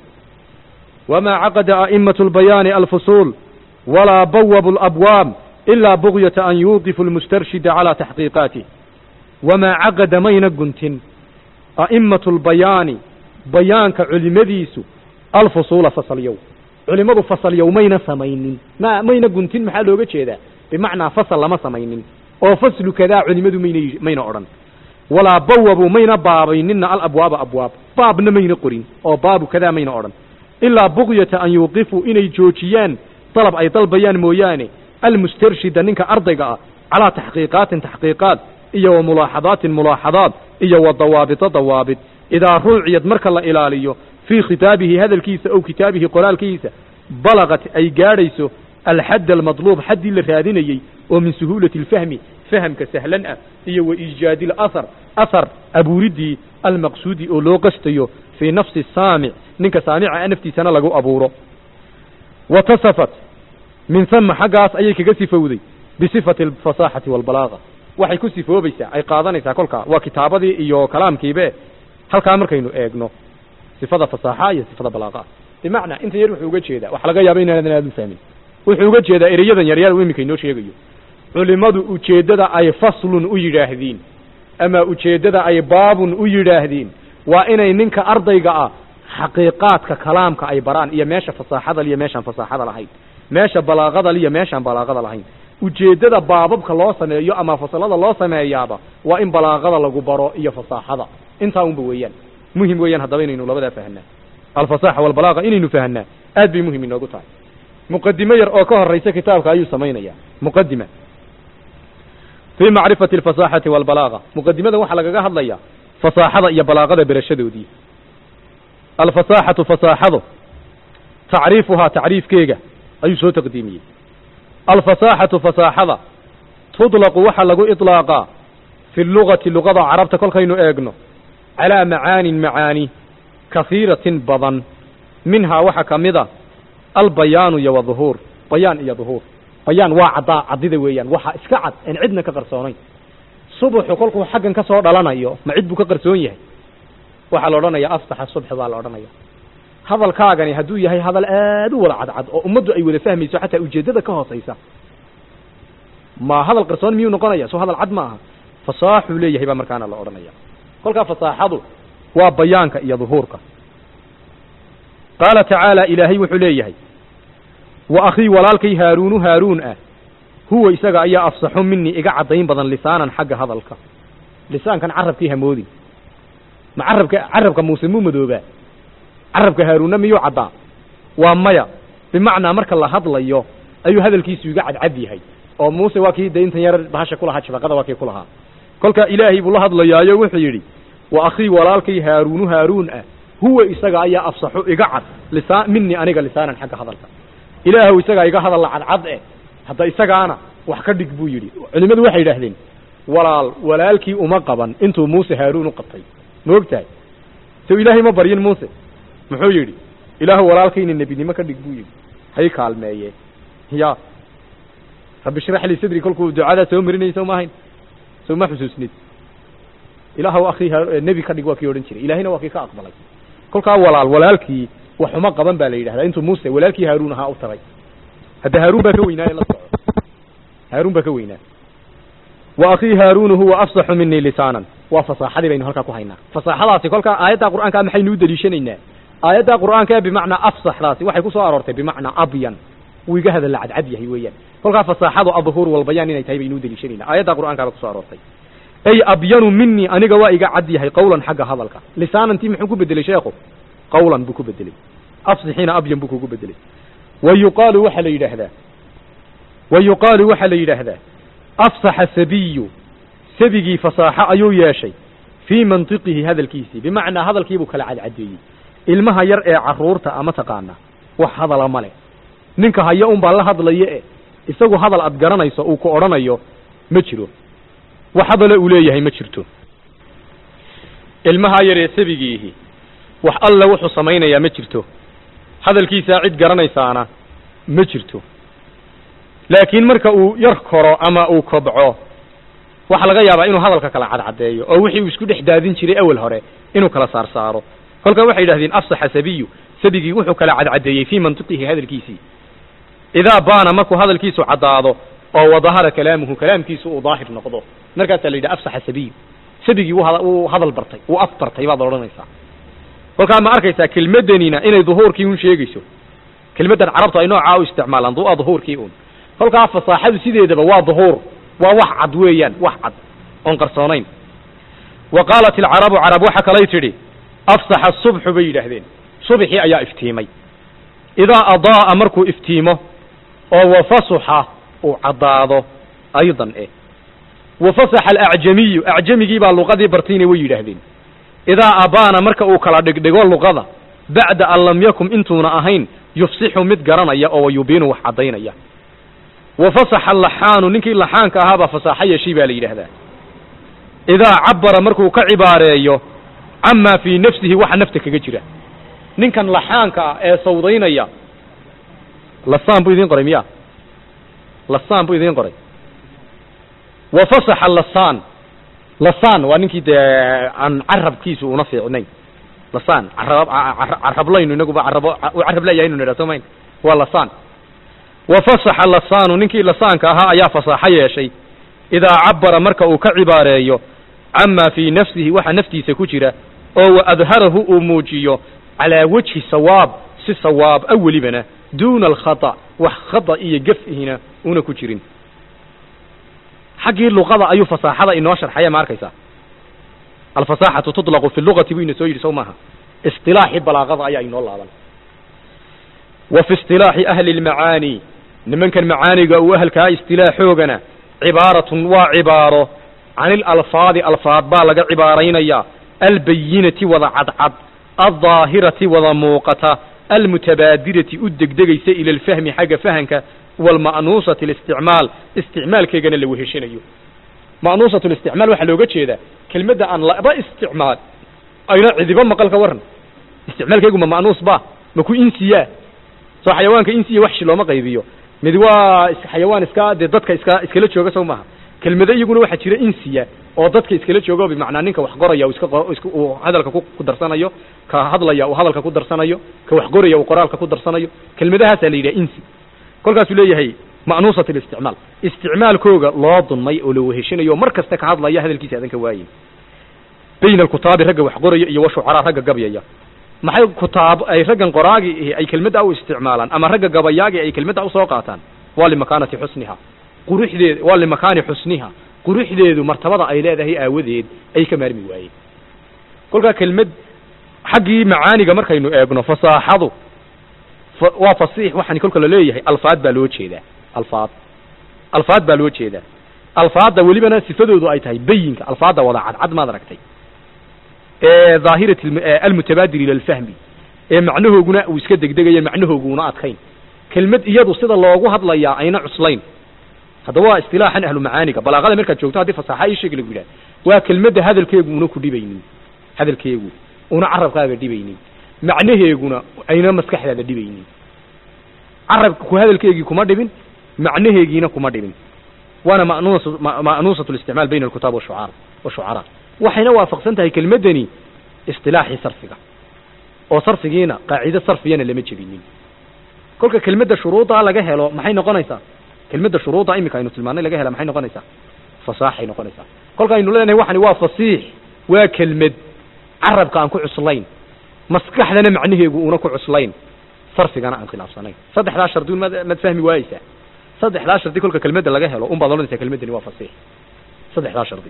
wamaa caqada a'imatu lbayaani alfusuul walaa bawabu alabwaab ilaa bugyata an yuuqifu almustarshida calaa taxqiiqaatih wamaa caqada mayna guntin a'immatu lbayaani bayaanka culimadiisu alfusuula fasalyow culimmadu fasalyow mayna samaynin ma mayna guntin maxaa looga jeedaa bimacnaa fasal lama samaynin oo faslu kadaa culimmadu mayna mayna odhan walaa bawabu mayna baabayninna alabwaaba abwaab baabna mayna qorin oo baabu kadaa mayna odhan ilaa bugyata an yuuqifuu inay joojiyaan dalab ay dalbayaan mooyaane almustarshida ninka ardayga ah calaa taxqiiqaatin taxqiiqaat iyo wa mulaaxadaatin mulaaxadaat iyo wa dawaabita dawaabit idaa ruuciyad marka la ilaaliyo fii khitaabihi hadalkiisa ow kitaabihi qoraalkiisa balaqat ay gaadhayso alxadd almadluub xaddii la raadinayey oo min suhuulati alfahmi fahamka sahlan ah iyo wa iijaadi alahar ahar abuuriddii almaqsuudi oo loo qastayo fii nafsi saamic ninka saamica naftiisana lagu abuuro wa tasafat min hama xaggaas ayay kaga sifowday bisifati alfasaaxati waalbalaaqa waxay ku sifoobaysaa ay qaadanaysaa kolkaa waa kitaabadii iyo kalaamkiibe halkaa markaynu eegno sifada fasaaxa iyo sifada balaaqa bimacnaa intan yar wuxuu uga jeedaa waxa laga yaaba inaadan aad u fahmin wuxuu uga jeedaa ereyadan yaryar u iminka inoo sheegayo culimmadu ujeeddada ay faslun u yidhaahdiin ama ujeeddada ay baabun u yidhaahdiin waa inay ninka ardayga ah xaqiiqaadka kalaamka ay baraan iyo meesha fasaaxadal iyo meeshaan fasaaxada lahayn meesha balaaqadal iyo meeshaan balaaqada lahayn ujeeddada baababka loo sameeyo ama fasalada loo sameeyaaba waa in balaaqada lagu baro iyo fasaaxada intaa unba weeyaan muhim weeyaan haddaba inaynu labadaa fahanaa alfasaaxa walbalaaqa inaynu fahanaa aad bay muhim inoogu tahay muqadimo yar oo ka horaysa kitaabka ayuu samaynayaa muqadima fii macrifati alfasaaxati walbalaaqa muqadimada waxaa lagaga hadlayaa fasaaxada iyo balaaqada berashadoodii alfasaaxatu fasaaxado tacriifuhaa tacriifkeega ayuu soo taqdiimiyey alfasaaxatu fasaaxada tudlaqu waxaa lagu iطlaaqaa fi lugati lugada carabta kolkaynu eegno calaa macaanin macaani kahiiratin badan minhaa waxaa ka mid a albayaanu iyo waduhuur bayaan iyo duhuur bayaan waa caddaa caddida weeyaan waxaa iska cad en cidna ka qarsoonayn subuxu kolkuu xaggan ka soo dhalanayo ma cid buu ka qarsoon yahay waxaa la odhanaya aftaxa subxi baa la odhanaya hadalkaagani hadduu yahay hadal aad u wada cadcad oo ummaddu ay wada fahmayso xataa ujeeddada ka hoosaysa ma hadal qarsoon miyuu noqonaya soo hadal cad ma aha fasaaxuu leeyahay baa markaana la odhanaya kolkaa fasaaxadu waa bayaanka iyo duhuurka qaala tacaala ilaahay wuxuu leeyahay wa akhii walaalkay haaruunu haaruun ah huwa isaga ayaa afsaxu minii iga caddayn badan lisaanan xagga hadalka lisaankan carabkii hamoodin ma carabka carabka muuse muu madoobaa carabka haaruunna miyuu caddaa waa maya bimacnaa marka la hadlayo ayuu hadalkiisu iga cadcad yahay oo muuse waa kii de intan yar bahasha kulahaa shafaqada waa kii ku lahaa kolka ilaahay buu la hadlayaayo wuxuu yidhi wa akhii walaalkay haaruunu haaruun ah huwa isaga ayaa afsaxu iga cad lisaa minii aniga lisaanan xagga hadalka ilaahu isagaa iga hadalla cadcad eh hadda isagaana wax ka dhig buu yidhi culimmadu waxay yidhaahdeen walaal walaalkii uma qaban intuu muuse haaruun u qabtay ma og tahay sow ilaahay ma baryin muuse muxuu yidhi ilaahu walaalkayna nebinimo ka dhig buu yidhi hay kaalmeeye ya rabbi shrax lii sadri kolkuu ducadaa soo marinayay sow ma ahayn sow ma xusuusnid ilaahu akhii nebi ka dhig waa kii odhan jiray ilaahayna waa kii ka aqbalay kolkaa walaal walaalkii waxuma qaban baa la yidhahdaa intuu muuse walaalkii haaruun ahaa u taray hadda haaruun baa ka weynaaye la soco haaruun baa ka weynaa wa akhii haaruunu huwa afsaxu minii lisaanan waa fasaaxadii baynu halkaa ku haynaa fasaaxadaasi kolkaa aayaddaa qur'aankaa maxaynu u deliishanaynaa aayaddaa qur'aanka ee bimacnaa afsaxdaasi waxay ku soo aroortay bimacnaa abyan wuu iga hadalla cadcad yahay weeyaan kolkaa fasaaxadu adhuur walbayaan inay tahay baynu u deliishanaynaa aayaddaa qur'aankaaba kusoo aroortay ay abyanu minii aniga waa iga cad yahay qawlan xagga hadalka lisaanantii muxuu ku bedelay sheekhu qawlan buu ku bedelay afsixiina abyan buu kugu bedelay wa yuqaalu waxaa la yidhaahdaa wa yuqaalu waxaa la yidhaahdaa afsaxa sabiyu sabigii fasaaxo ayuu yeeshay fii mantiqihi hadalkiisii bimacnaa hadalkiibuu kala cadcadeeyey ilmaha yar ee carruurta ama taqaana wax hadala ma leh ninka haya un baa la hadlaya e isagu hadal aad garanayso uu ku odhanayo ma jiro wax hadale uu leeyahay ma jirto ilmahaa yar ee sabigiihi wax alla wuxuu samaynayaa ma jirto hadalkiisaa cid garanaysaana ma jirto laakiin marka uu yar koro ama uu kobco waxaa laga yaabaa inuu hadalka kala cadcadeeyo oo wixii uu isku dhex daadin jiray awel hore inuu kala saar saaro kolkaa waxay yidhahdeen afsaxa sabiyu sabigii wuxuu kala cadcadeeyey fii mantiqihi hadalkiisii idaa baana markuu hadalkiisu caddaado oo wadahara kalaamuhu kalaamkiisu uu daahir noqdo markaasaa la yidhaha afsaxa sabiyu sabigii wuu hadal bartay wuu af bartay baad odhanaysaa kolkaa ma arkaysaa kelmaddanina inay duhuurkii un sheegayso kelmaddan carabtu ay noocaa u isticmaalaan du-a duhuurkii un kolkaa fasaaxadu sideedaba waa duhuur waa wax cad weeyaan wax cad oon qarsoonayn wa qaalat alcarabu carab waxa kalay tidhi afsaxa subxu bay yidhaahdeen subxii ayaa iftiimay idaa adaa'a markuu iftiimo oo wafasuxa uu caddaado aydan eh wafasaxa alacjamiyu acjamigii baa luqadii bartayna way yidhaahdeen idaa abaana marka uu kala dhigdhigo luqada bacda an lam yakun intuuna ahayn yufsixu mid garanaya oo wayubiinu wax caddaynaya wafasaxa alaxaanu ninkii laxaanka ahaabaa fasaaxo yeeshay baa la yidhaahdaa idaa cabara markuu ka cibaareeyo camaa fii nafsihi waxa nafta kaga jira ninkan laxaanka ah ee sawdaynaya lasaan buu idiin qoray miya lasaan buu idiin qoray wafasaxa lasaan lasaan waa ninkii dee aan carabkiisu una fiicnayn lasaan carab carablaynu inaguba carabo u carab leeyahaynu nidha soo mayn waa lasaan wafasaxa lasaanu ninkii lasaanka ahaa ayaa fasaaxo yeeshay idaa cabara marka uu ka cibaareeyo camaa fii nafsihi waxa naftiisa ku jira oo wa adharahu uu muujiyo calaa wejhi sawaab si sawaab a welibana duuna alkhata wax khata iyo gafihina una ku jirin xaggii luqada ayuu fasaaxada inoo sharxaya ma arkaysaa alfasaaxatu tuطlaqu fi lugati buu ina soo yidhi sow maaha isilaaxii balaaqada ayaa inoo laaban wa fi isilaaxi ahli lmacaani nimankan macaaniga uu ahalkaa istilaaxoogana cibaaratun waa cibaaro can ilalfaadi alfaad baa laga cibaaraynaya albayinati wada cadcad aldaahirati wada muuqata almutabaadirati u degdegaysa ila alfahmi xagga fahanka waalma'nuusati listicmaal isticmaalkeegana la weheshanayo ma'nuusatu listicmaal waxaa looga jeedaa kelmadda aan laba isticmaal ayna cidiba maqal ka waran isticmaalkeegu ma ma'nuus ba ma ku insiyaa soo xayawaanka insiya waxshi looma qaybiyo mid waa xayawaan iska dee dadka iska iskala jooga sow maaha kelmado iyaguna waxaa jira insiya oo dadka iskala jooga bimacnaa ninka wax qoraya iska uu hadalka ku darsanayo ka hadlaya uu hadalka ku darsanayo ka wax qoraya uu qoraalka ku darsanayo kelmadahaasaa la yidhaha insi kolkaasuu leeyahay ma'nuusat listicmaal isticmaalkooga loo dunmay oo la weheshanayo mar kasta ka hadlaya hadalkiisa adan ka waayin bayna alkutaabi ragga wax qoraya iyo washucaraa ragga gabyaya maxay kutaab ay raggan qoraagi ay kelmadda u isticmaalaan ama ragga gabayaagi ay kelmadda usoo qaataan waa limakaanati xusniha quruxdeed waa limakaani xusniha quruxdeedu martabada ay leedahay aawadeed ay ka maarmi waayeen kolkaa kelmad xaggii macaaniga markaynu eegno fasaaxadu waa fasiix waxaan kolka la leeyahay alfaad baa loo jeedaa alfaad alfaad baa loo jeedaa alfaadda welibana sifadoodu ay tahay bayinka alfaadda wada cadcad maad aragtay ee dhaahirati almutabaadir ila alfahmi ee macnahooguna uu iska degdegaya macnahooguna adkayn kelmad iyadu sida loogu hadlayaa ayna cuslayn haddaba waa istilaaxan ahlu macaaniga balaaqada markaad joogto haddii fasaaxa ii sheeg lagu yidhaha waa kelmadda hadalkeegu una ku dhibaynin hadalkeegu una carabkaaga dhibaynin macnaheeguna ayna maskaxdaada dhibaynin carabka ku hadalkeegii kuma dhibin macnaheegiina kuma dhibin waana ma'nuus ma'nuusatu listicmaal bayna alkutaab washucaar washucaraa waxayna waafaqsan tahay kelmaddani istilaaxii sarfiga oo sarfigiina qaacido sarfiyana lama jebinin kolka kelmadda shuruudaa laga helo maxay noqonaysaa kelmadda shuruuda iminka aynu tilmaanay laga hela maxay noqonaysaa fasaaxay noqonaysaa kolka aynu leenahay waxani waa fasiix waa kelmad carabka aan ku cuslayn maskaxdana macnaheegu uuna ku cuslayn sarfigana aan khilaafsanayn saddexdaa shardi un mad mad fahmi waayeysaa saddexdaa shardi kolka kelmadda laga helo un baad odhanaysaa kelmaddani waa fasiix saddexdaa shardi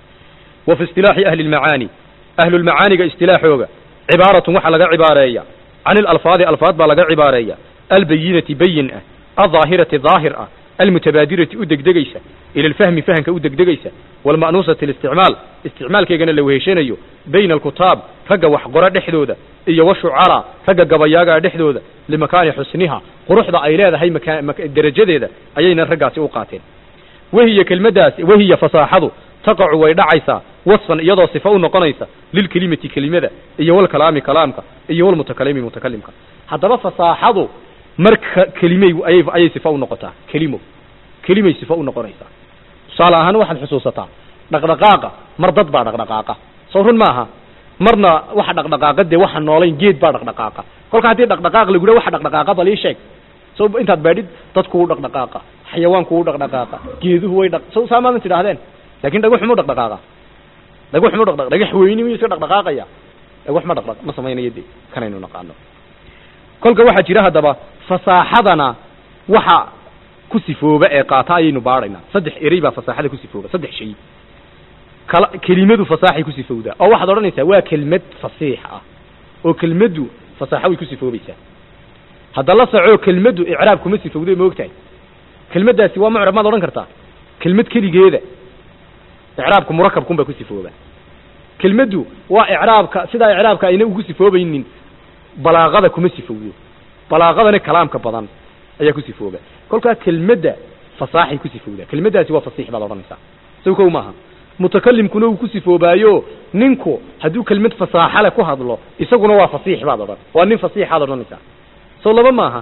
wa fi istilaaxi ahli lmacaani ahlulmacaaniga istilaaxooga cibaaratun waxaa laga cibaareeya can ilalfaadi alfaad baa laga cibaareeya albayinati bayin ah aldaahirati daahir ah almutabaadirati u degdegaysa ila alfahmi fahamka u degdegaysa waalma'nuusati listicmaal isticmaalkeegana la weheshanayo bayna alkutaab ragga wax qora dhexdooda iyo washucaraa ragga gabayaagaa dhexdooda limakaani xusniha quruxda ay leedahay maka mak- derajadeeda ayayna raggaasi u qaateen wahiya kelmaddaasi wahiya fasaaxadu taqacu way dhacaysaa wasfan iyadoo sifa u noqonaysa lilkelimati kelimada iyo walkalaami kalaamka iyo walmutakalimi mutakalimka haddaba fasaaxadu marka kelimey ayay ayay sifa u noqotaa kelimo kelimay sifa u noqonaysaa tusaale ahaan waxaad xusuusataa dhaqdhaqaaqa mar dad baa dhaqdhaqaaqa soo run maaha marna waxa dhaqdhaqaaqa dee waxa noolayn geed baa dhaqdhaqaaqa kolka haddii dhaqdhaqaaq lagu dhaha waxa dhaqdhaqaaqa bal ii sheeg so intaad baadhid dadku dhaqdhaqaaqa xayawaanku u dhaqdhaqaaqa geeduhu way dhaq so saa maadan tidhahdeen laakin dhagaxu mu dhaqdhaqaaqa dhagaxu mu dhaqdhaq dhagax weyni miyuu iska dhaqdhaqaaqaya dhagax ma dhaqdhaq ma samaynayo de kanaynu naqaano kolka waxaa jira haddaba fasaaxadana waxa ku sifooba ee qaata ayaynu baadhaynaa saddex erey baa fasaaxada ku sifooba saddex shay kala kelimadu fasaaxay ku sifowdaa oo waxaad odhanaysaa waa kelmad fasiix ah oo kelmaddu fasaaxo way ku sifoobaysaa hadda la soco kelmaddu icraab kuma sifowday ma ogtahay kelmaddaasi waa mucrab maad odhan kartaa kelmad keligeeda icraabku murakabkun baa ku sifooba kelmaddu waa icraabka sidaa icraabka ayna ugu sifoobaynin balaaqada kuma sifowdo balaaqadana kalaamka badan ayaa ku sifooba kolkaa kelmadda fasaaxay ku sifowdaa kelmaddaasi waa fasiix baad odhanaysaa sow kow maaha mutakalimkuna uu ku sifoobaayo ninku hadduu kelmad fasaaxale ku hadlo isaguna waa fasiix baad odhan waa nin fasiixaad odhanaysaa sow laba maaha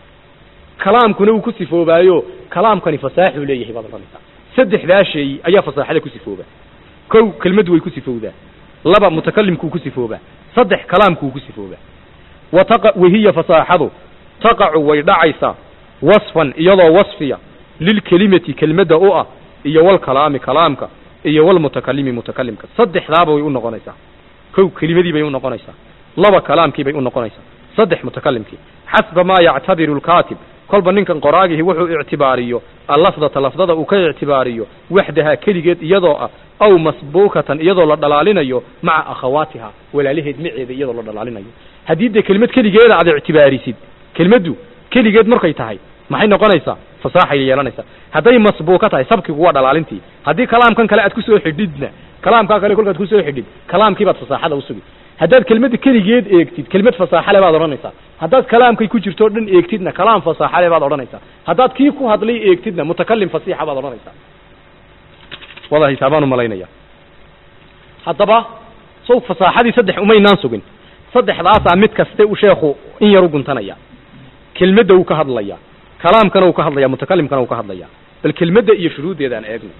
kalaamkuna uu ku sifoobaayo kalaamkani fasaaxuu leeyahay baad odhanaysaa saddexdaa shay ayaa fasaaxada ku sifooba kow kelmaddu way ku sifowdaa laba mutakalimkuu ku sifoobaa saddex kalaamkuu ku sifoobaa wa taqa wahiya fasaaxadu taqacu way dhacaysaa wasfan iyadoo wasfiya lilkelimati kelmadda u ah iyo walkalaami kalaamka iyo walmutakalimi mutakalimka saddexdaaba way u noqonaysaa kow kelimadii bay u noqonaysaa laba kalaamkii bay u noqonaysaa saddex mutakalimkii xasba maa yactabiru lkaatib kolba ninkan qoraagihi wuxuu ictibaariyo allafdata lafdada uu ka ictibaariyo waxdahaa keligeed iyadoo ah aw masbuukatan iyadoo la dhalaalinayo maca akhawaatiha walaalaheed maceeda iyadoo la dhalaalinayo haddii dee kelimad keligeeda aad ictibaarisid kelmaddu keligeed markay tahay maxay noqonaysaa fasaaxay yeelanaysaa hadday masbuuka tahay sabkigu waa dhalaalintii haddii kalaamkan kale aad kusoo xidhidna kalaamkaa kale kolkaad kusoo xidhid kalaamkiibaad fasaaxada usugi haddaad kelmadda keligeed eegtid kelmad fasaaxale baad odhanaysaa haddaad kalaamkay ku jirto o dhan eegtidna kalaam fasaaxale baad odhanaysaa haddaad kii ku hadlay eegtidna mutakalim fasiixa baad odhanaysaa wada hisaabaan umalaynaya haddaba sow fasaaxadii saddex umaynaan sugin saddexdaasaa mid kaste uu sheekhu in yar u guntanaya kelmadda wuu ka hadlaya kalaamkana wuu ka hadlaya mutakalimkana wuu ka hadlaya bal kelmadda iyo shuruuddeeda aan eegno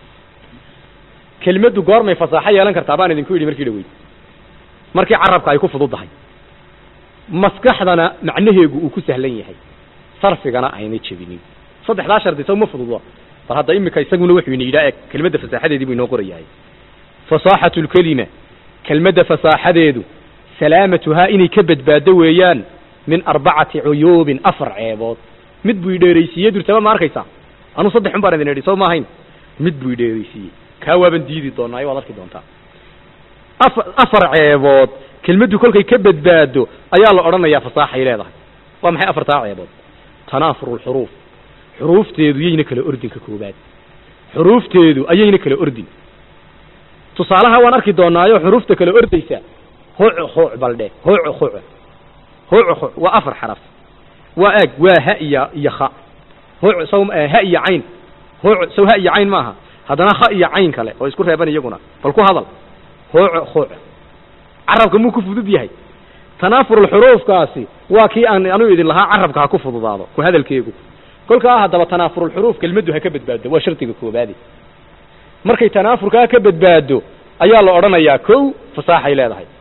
kelmaddu goormay fasaaxo yeelan kartaa baan idinku yidhi markii dhaweyd markii carabka ay ku fududdahay maskaxdana macnaheegu uu ku sahlan yahay sarfigana aynay jebinin saddexdaa shardi saw ma fududo bal hadda imika isaguna wuxuu ina yidhaa eg kelmadda fasaaxadeedii buu inoo qorayahay fasaaxatu lkelima kelmadda fasaaxadeedu salaamatuhaa inay ka badbaado weeyaan min arbacati cuyuubin afar ceebood mid buu idheeraysiiye durtaba ma arkaysaa anuu saddex un baan idin idhi soo ma ahayn mid buu idheeraysiiyey kaa waaban diidi doonaa waad arki doontaa afa afar ceebood kelmaddu kolkay ka badbaado ayaa la odhanayaa fasaaxay leedahay waa maxay afartaa ceebood tanaafuru lxuruuf xuruufteedu yayna kala ordin ka koobaad xuruufteedu ayayna kala ordin tusaalaha waan arki doonaayo xuruufta kala ordaysa huc huc baldhe huc huc huc huc waa afar xaraf waa eeg waa ha iyo iyo kha huc saw ha iyo cayn huc saw ha iyo cayn maaha haddana kha iyo cayn kale oo isku reeban iyaguna bal ku hadal huc huc carabka muu ku fudud yahay tanaafurulxuruufkaasi waa kii aan anuu idin lahaa carabka ha ku fududaado ku hadalkeegu kolkaa haddaba tanaafurulxuruuf kelmaddu ha ka badbaado waa shardiga koobaadi markay tanaafurkaa ka badbaado ayaa la odhanayaa kow fasaaxay leedahay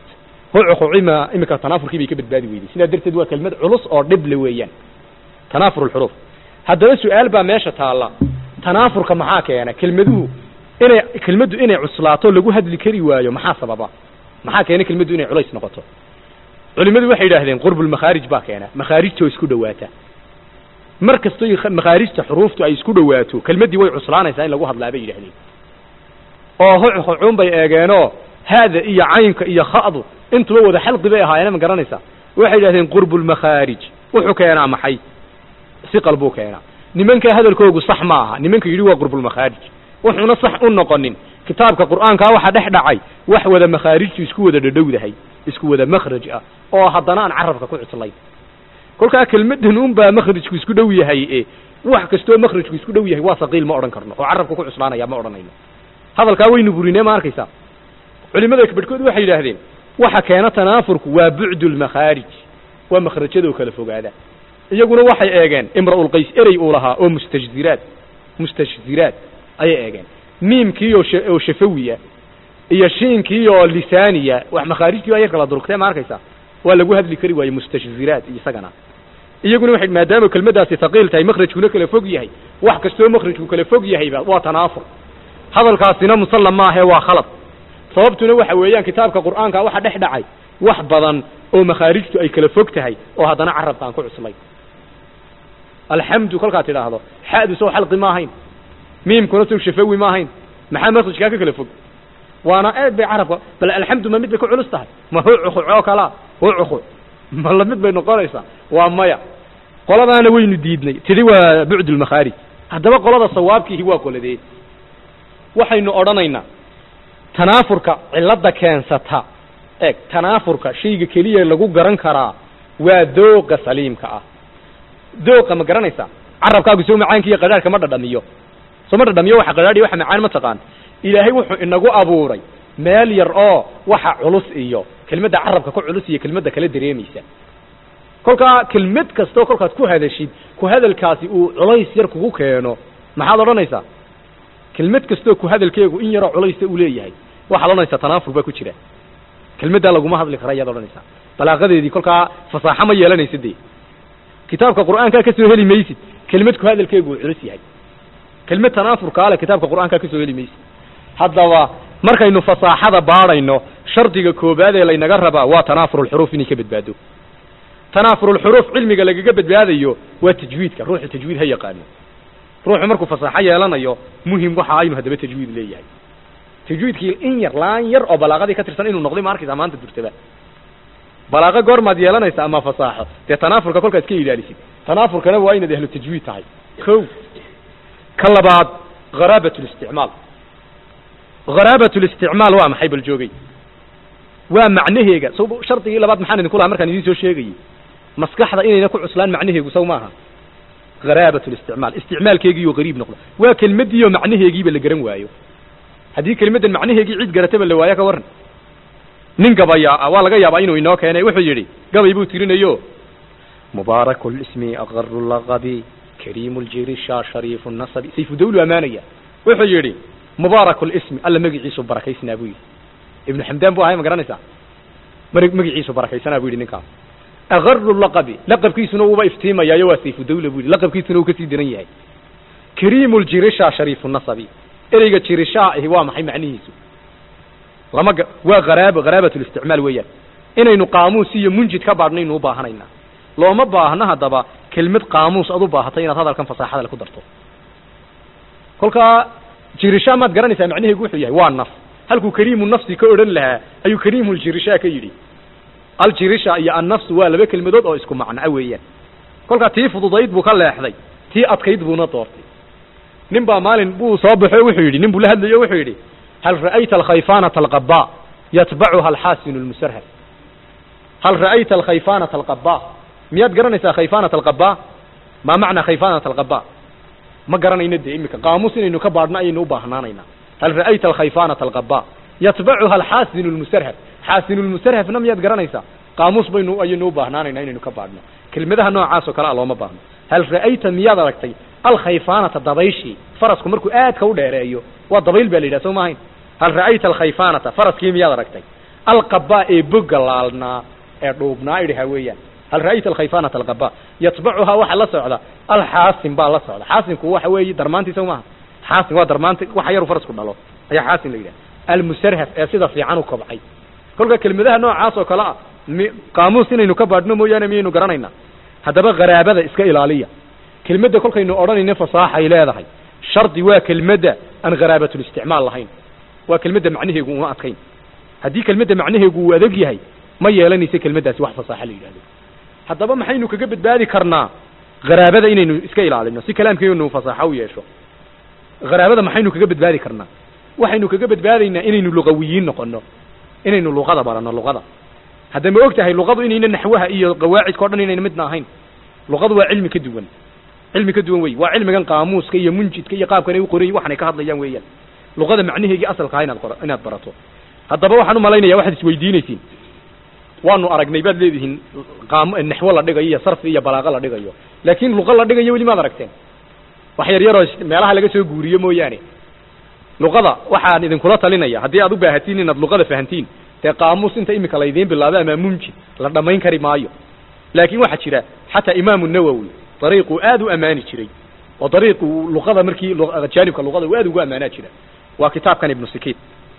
hucuqima imika tanaafurkii bay ka badbaadi weyday sidaa darteed waa kelmad culus oo dhible weeyaan tanaafur lxuruuf haddaba su-aal baa meesha taalla tanaafurka maxaa keena kelmaduhu inay kelmaddu inay cuslaato lagu hadli kari waayo maxaa sababa maxaa keena kelmaddu inay culays noqoto culimadu waxay yidhaahdeen qurbulmakhaarij baa keena makhaarijtoo isku dhowaata mar kastoy makhaarijta xuruuftu ay isku dhowaato kelmaddii way cuslaanaysaa in lagu hadlaa bay yidhahdeen oo hucuun bay eegeenoo haada iyo caynka iyo kha'du intuba wada xalqi bay ahaayeen ma garanaysaa waxay yidhahdeen qurbulmakhaarij wuxuu keenaa maxay siqal buu keenaa nimanka hadalkoogu sax ma aha nimanka yidhi waa qurbulmakhaarij wuxuuna sax u noqonin kitaabka qur'aankaa waxa dhex dhacay wax wada makhaarijtu isku wada dhadhowdahay isku wada makhraj ah oo haddana aan carabka ku cuslayn kolkaa kelmadan unbaa makhrajku isku dhow yahay e wax kastoo makhrajku isku dhow yahay waa saqiil ma odhan karno oo carabka ku cuslaanaya ma odhanayno hadalkaa waynu burinee ma arkaysaa culimada badhkood waxay yidhaahdeen waxa keena tanaafurku waa bucdu lmakhaarij waa makhrajadoo kala fogaada iyaguna waxay eegeen imra'ulqays erey uu lahaa oo mustajziraad mustashziraad ayay eegeen miimkii oo oo shafawiya iyo shiinkii oo lisaaniya wax makhaarijtii baa yar kala durugtee ma arkaysaa waa lagu hadli kari waaye mustashziraad isagana iyaguna waxay maadaama kelmaddaasi thaqiil tahay makhrajkuna kala fog yahay wax kastoo makhrajku kala fog yahayba waa tanaafur hadalkaasina musallam maahe waa khalad sababtuna waxa weeyaan kitaabka qur'aanka waxa dhex dhacay wax badan oo makhaarijtu ay kala fog tahay oo haddana carabka aan ku cuslay alxamdu kolkaad tidhaahdo xa'du sow xalqi ma ahayn miimkuna sow shafawi ma ahayn maxaa makhrajkaa ka kala fog waana aad bay carabka bal alxamdu ma mid bay ku culus tahay ma hucukuc oo kalaa hucukuc ma lamid bay noqonaysaa waa maya qoladaana waynu diidnay tidhi waa bucdu lmakhaarij haddaba qolada sawaabkiihi waa qoladee waxaynu odhanaynaa tanaafurka cilladda keensata eeg tanaafurka shayga keliya lagu garan karaa waa dooqa saliimka ah dooqa ma garanaysaa carabkaagu soo macaanka iyo qadhaadhka ma dhadhamiyo soo ma dhadhamiyo waxa qadhaadhiyo waxa macaan ma taqaan ilaahay wuxuu inagu abuuray meel yar oo waxa culus iyo kelmadda carabka ku culus iyo kelmadda kala dareemaysa kolkaa kelmad kastoo kolkaad ku hadashid ku hadalkaasi uu culays yar kugu keeno maxaad odhanaysaa kelmad kastoo ku hadalkeegu in yaroo culaysa uu leeyahay waxaad odhanaysaa tanaafur baa ku jira kelmaddaa laguma hadli kara ayaad odhanaysaa balaaqadeedii kolkaa fasaaxo ma yeelanaysa dee kitaabka qur'aankaa ka soo heli maysid kelmad ku hadalkeegu uu culus yahay kelmad tanaafurkaa le kitaabka qur'aankaa ka soo heli maysid haddaba markaynu fasaaxada baadhayno shardiga koobaad ee laynaga rabaa waa tanaafurulxuruuf inay ka badbaado tanaafurulxuruuf cilmiga lagaga badbaadayo waa tajwiidka ruuxu tajwiid ha yaqaano ruuxu markuu fasaaxo yeelanayo muhim waxa aynu haddaba tajwiid leeyahay tajwiidkii in yar laan yar oo balaaqadii ka tirsan inuu noqday ma arkaysaa maanta durtaba balaaqo goormaad yeelanaysa ama fasaaxo dee tanaafurka kolkaad ka ilaalisid tanaafurkana waa inaad ahlu tajwiid tahay ko ka labaad haraabat listicmaal haraabat listicmaal waa maxay bal joogay waa macnaheega so shardigii labaad maxaan idinku lahaa markaan idiin soo sheegayey maskaxda inayna ku cuslaan macnaheegu saw maaha haraabat listicmaal isticmaalkeegiioo gariib noqdo waa kelmaddiioo macnaheegiiba la garan waayo haddii kelmaddan macnaheegii cid garataba la waayo ka warran nin gabayaa waa laga yaabaa inuu inoo keenay wuxuu yidhi gabay buu tirinayo mubaaraku lismi aqaru laqabi kariimu ljirisha shariifu nasabi sayfu dawlu amaanaya wuxuu yidhi mubaaraku lismi alla magiciisu barakaysnaa buu yidhi ibnu xamdaan bu ahay ma garanaysaa mar magiciisu barakaysanaa bu yidhi ninkaas aqaru laqabi laqabkiisuna uuba iftiimayaayo waa sayfu dawla bu yidhi laqabkiisuna uu kasii daran yahay kariimu ljirisha shariifu nasabi ereyga jirishaa ahi waa maxay macnihiisu lama ga waa haraaba haraabat listicmaal weeyaan inaynu qaamuus iyo munjid ka baadhnaynu u baahanaynaa looma baahno haddaba kelmad qaamuus ad u baahatay inaad hadalkan fasaaxada le ku darto kolkaa jirishaa maad garanaysaa macnaheegu wuxuu yahay waa naf halkuu kariimu nafsi ka odhan lahaa ayuu kariimu ljirishaa ka yidhi aljirisha iyo annafsu waa laba kelmadood oo isku macnaa weeyaan kolkaa tii fududayd buu ka leexday tii adkayd buuna doortay nin baa maalin buu soo baxo wuxuu yidhi nin buu la hadlayo wuxuu yidhi hal ra'ayta alkhayfaanata alqabaa yatbacuha alxaasinu lmusarhad hal ra'ayta alkhayfaanata alqabaa miyaad garanaysaa khayfaanata alqabaa maa macnaa khayfaanata alqabaa ma garanayno dee imika qaamuus inaynu ka baadhno ayaynu u baahnaanaynaa hal ra'ayta alkhayfaanata alqabaa yatbacuha alxaasinu lmusarhad xaasinu lmusarhafna miyaad garanaysaa qaamuus baynu ayaynu u baahnaanaynaa inaynu ka baadhno kelmadaha noocaas oo kale a looma baahno hal ra'ayta miyaad aragtay alkhayfaanata dabayshii farasku markuu aadka u dheereeyo waa dabayl baa la yidhaha soo maahayn hal ra'ayta alkhayfaanata faraskii miyaad aragtay alqabaa ee boga laalnaa ee dhuubnaa idhaha weeyaan hal ra'ayta alkhayfanata alqabaa yatbacuhaa waxa la socda alxaasim baa la socda xaasimku waxa weeye darmaantiisa maaha xaasim waa darmaanta waxa yaru farasku dhalo ayaa xaasim la yidhaha almusarhaf ee sida fiican u kobcay kolka kelmadaha noocaas oo kale ah mi qaamuus inaynu ka baadhno mooyaane miyaynu garanaynaa haddaba qaraabada iska ilaaliya kelmadda kolkaynu odhanayno fasaaxay leedahay shardi waa kelmadda aan gharaabatlisticmaal lahayn waa kelmadda macnaheegu uma adkayn haddii kelmadda macnaheegu uu adag yahay ma yeelanayso kelmaddaasi wax fasaaxa la yidhahdo haddaba maxaynu kaga badbaadi karnaa haraabada inaynu iska ilaalino si kalaamkeenu fasaaxo u yeesho haraabada maxaynu kaga badbaadi karnaa waxaynu kaga badbaadaynaa inaynu luqawiyiin noqono inaynu luqada barano luqada hadda ma og tahay luqadu inayna naxwaha iyo qawaacidka o dhan inayna midna ahayn luqadu waa cilmi ka duwan cilmi ka duwan wey waa cilmigan qaamuuska iyo munjidka iyo qaabkan ay u qorayi waxanay ka hadlayaan weeyaan luqada macnaheegii asalkaa inaad qor inaad barato haddaba waxaan u malaynaya waxaad isweydiinaysiin waanu aragnay baad leedihiin qaam naxwo la dhigayo iyo sarfi iyo balaaqo la dhigayo laakiin luqa la dhigayo weli maad aragteen wax yar yaroo meelaha laga soo guuriyo mooyaane luqada waxaan idinkula talinaya haddii aad u baahatiin inaad luqada fahantiin dee qaamuus inta imika laydiin bilaabo ama munjid la dhammayn kari maayo laakiin waxaa jira xataa imaamu nawowi dariiquu aad u ammaani jiray oo dariiqu luqada markii jaanibka luqada uu aad ugu ammaanaa jira waa kitaabkan ibnu sikiid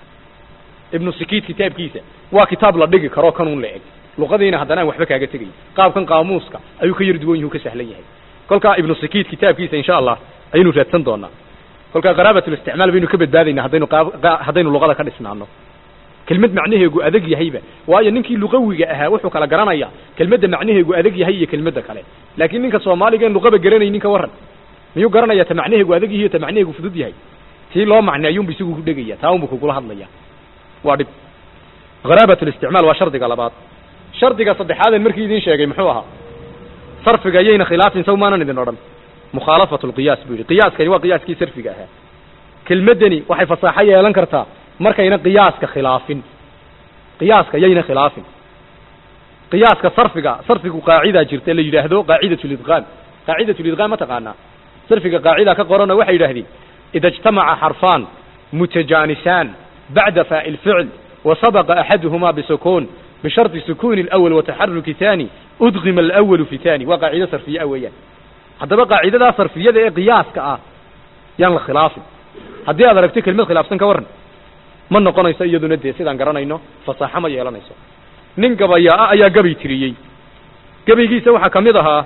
ibnu sikiid kitaabkiisa waa kitaab la dhigi karo kanuun la eg luqadiina haddana aan waxba kaaga tegay qaabkan qaamuuska ayuu ka yar duwan yahu ka sahlan yahay kolkaa ibnu sikiid kitaabkiisa insha allah ayaynu raadsan doonaa kolkaa qaraabatlisticmaal baynu ka badbaadaynaa haddaynu haddaynu luqada ka dhisnaano kelmad macnaheegu adag yahayba waayo ninkii luqawiga ahaa wuxuu kala garanaya kelmadda macnaheegu adag yahay iyo kelmadda kale laakiin ninka soomaaliga en luqaba garanaynin ka warran miyuu garanaya ta macnaheegu adag yahay ta macnaheegu fudud yahay tii loo macneeyunbu isagu ku dhegaya taa unbu kugula hadlaya waa dhib haraabatlisticmaal waa shardiga labaad shardiga saddexaaden markii idin sheegay muxuu ahaa sarfiga yayna khilaafin saw maanan idin odhan mukhaalafatu lqiyaas buu yidhi qiyaaskani waa qiyaaskii sarfiga ahaa kelmaddani waxay fasaaxo yeelan kartaa markayna qiyaaska khilaafin qiyaaska yayna khilaafin qiyaaska sarfiga sarfigu qaacidaa jirta la yidhaahdo qaacidat lidqaam qaacidat lidqaam ma taqaanaa sarfiga qaacida ka qoranoo waxay yidhahdeen ida اجtamaca xarfaan mutajaanisaan bacda faa'il ficl wasabaqa axaduhuma bisukuun bisharطi sukuuni اlأwl wataxaruki ثani udqima alأwalu fi ثani waa qaacido sarfiye ah weeyaan haddaba qaacidadaa sarfiyada ee qiyaaska ah yaan la khilaafin haddii aad aragto kelmad khilaafsan ka warran ma noqonayso iyaduna dee sidaan garanayno fasaaxo ma yeelanayso nin gabayaa ayaa gabay tiriyey gabaygiisa waxaa ka mid ahaa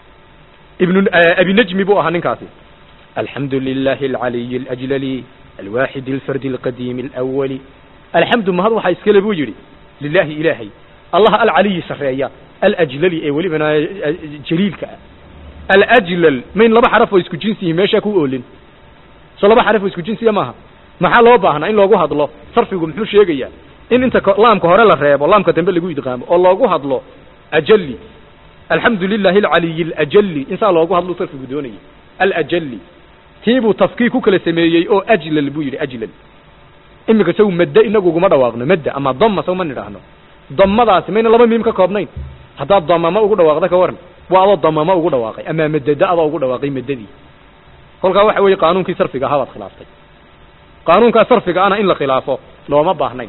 ibnu abinajmi buu ahaa ninkaasi alxamdu lilahi alcaliyi alajlali alwaaxid alfardi alqadiimi alawali alxamdu mahad waxaa iskale buu yidhi lilaahi ilaahay allah alcaliyi sarreeya alajlali ee welibana jaliilka ah alajlal mayn laba xaraf oo isku jinsiyihin meeshaa ku oolin so laba xaraf oo isku jinsiya maaha maxaa loo baahnaa in loogu hadlo sarfigu muxuu sheegayaa in inta laamka hore la reebo laamka dambe lagu idqaamo oo loogu hadlo ajali alxamdu lilahi alcaliyi alajali insaa loogu hadlo sarfigu doonayay alajali tiibuu tafkiir ku kala sameeyey oo ajlal buu yidhi ajlal iminka saw madde inagu uguma dhawaaqno madda ama dama saw ma nidhaahno damadaasi mayna laba miim ka koobnayn haddaad damama ugu dhawaaqda ka waran waa adoo damama ugu dhawaaqay ama madada adoo ugu dhawaaqay madadii kolkaa waxa weeye qaanuunkii sarfiga ahaa baad khilaaftay qaanuunkaa sarfiga ana in la khilaafo looma baahnayn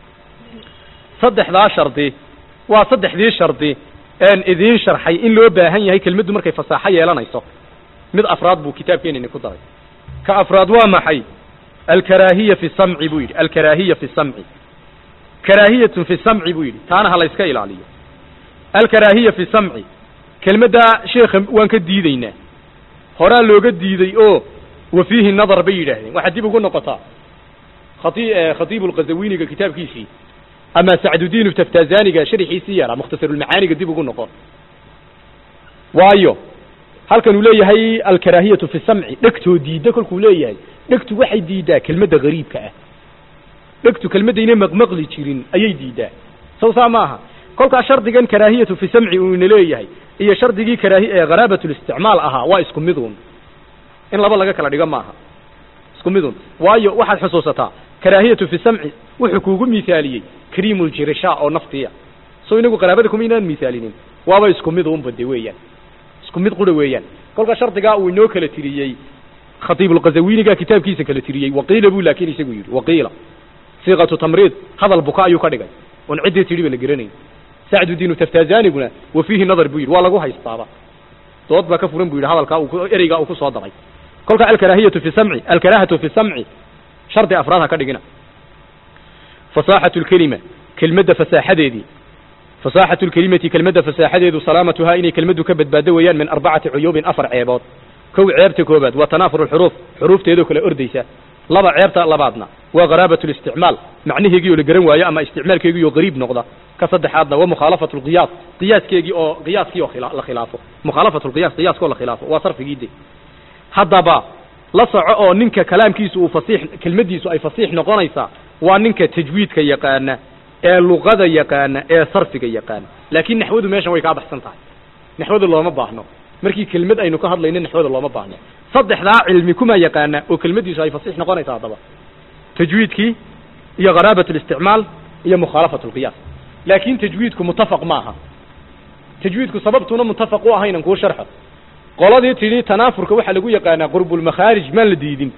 saddexdaa shardi waa saddexdii shardi een idiin sharxay in loo baahan yahay kelmaddu markay fasaaxo yeelanayso mid afraad buu kitaabkeenini ku daray ka afraad waa maxay alkaraahiya fi samci buu yidhi alkaraahiya fi samci karaahiyatun fi samci buu yidhi taana ha la yska ilaaliyo alkaraahiya fi samci kelmaddaa sheekha waan ka diideynaa horaa looga diiday oo wa fiihi nadar bay yidhaahdeen waxaad dib ugu noqotaa khati khatiibu lqazawiniga kitaabkiisii ama sacdudiin taftazaniga sharxiisii yaraa mukhtasarulmacaaniga dib ugu noqon waayo halkan uu leeyahay alkaraahiyatu fi samci dhegtoo diidda kolkuu leeyahay dhegtu waxay diiddaa kelmadda gariibka ah dhegtu kelmaddayna maqmaqli jirin ayay diiddaa saw saa maaha kolkaa shardigan karaahiyatu fi samci uu ina leeyahay iyo shardigii karaahi ee haraabatlisticmaal ahaa waa isku midun in laba laga kala dhigo maaha isku midun waayo waxaad xusuusataa karaahiyatu fi samci wuxuu kuugu miaaliyey kriimuljirisha oo naftiya so inagu qaraabada kuma inaan miaalinin waaba isku mid unba de weeyaan isku mid qura weeyaan kolkaa shardigaa uu inoo kala tiriyey khatiibulqazawiniga kitaabkiisa kala tiriyey waqiila buu laakin isagu yidhi waqiila siiqatu tamriid hadal buka ayuu ka dhigay oon ciddii tidhi ba la geranayn sacdudiinu taftazaniguna wa fiihi nadar buu yidhi waa lagu haystaaba dood baa ka furan buu yidhi hadalkaa uu ku- ereygaa uu ku soo daray kolka alkaraahiyatu fi samci alkaraahatu fi samci shardi afraad ha ka dhigina fasaaxatu lkelima kelmadda fasaaxadeedii fasaaxatu lkelimati kelmadda fasaaxadeedu salaamatuhaa inay kelmaddu ka badbaado weeyaan min arbacati cuyuubin afar ceebood kow ceebta koobaad waa tanaafur lxuruuf xuruufteedoo kale ordaysa laba ceebta labaadna waa gharaabat listicmaal macnaheegii oo la garan waayo ama isticmaalkeegii oo gariib noqda ka saddexaadna waa mukhaalafatu lqiyaas qiyaaskeegii oo qiyaaskii oo khila- la khilaafo mukhaalafatu lqiyaas qiyaaskoo la khilaafo waa sarfigii de haddaba la soco oo ninka kalaamkiisu uu fasiix kelmaddiisu ay fasiix noqonaysaa waa ninka tajwiidka yaqaana ee luqada yaqaana ee sarfiga yaqaana laakiin naxwadu meeshan way kaa baxsan tahay naxwada looma baahno markii kelmad aynu ka hadlayno naxwada looma baahno saddexdaa cilmi kuma yaqaana oo kelmaddiisu ay fasiix noqonaysaa haddaba tajwiidkii iyo gharaabat listicmaal iyo mukhaalafat lqiyaas laakiin tajwiidku mutafaq maaha tajwiidku sababtuna mutafaq u ahaynan kuu sharxo qoladii tidhi tanaafurka waxaa lagu yaqaanaa qurbulmakhaarij maan la diidin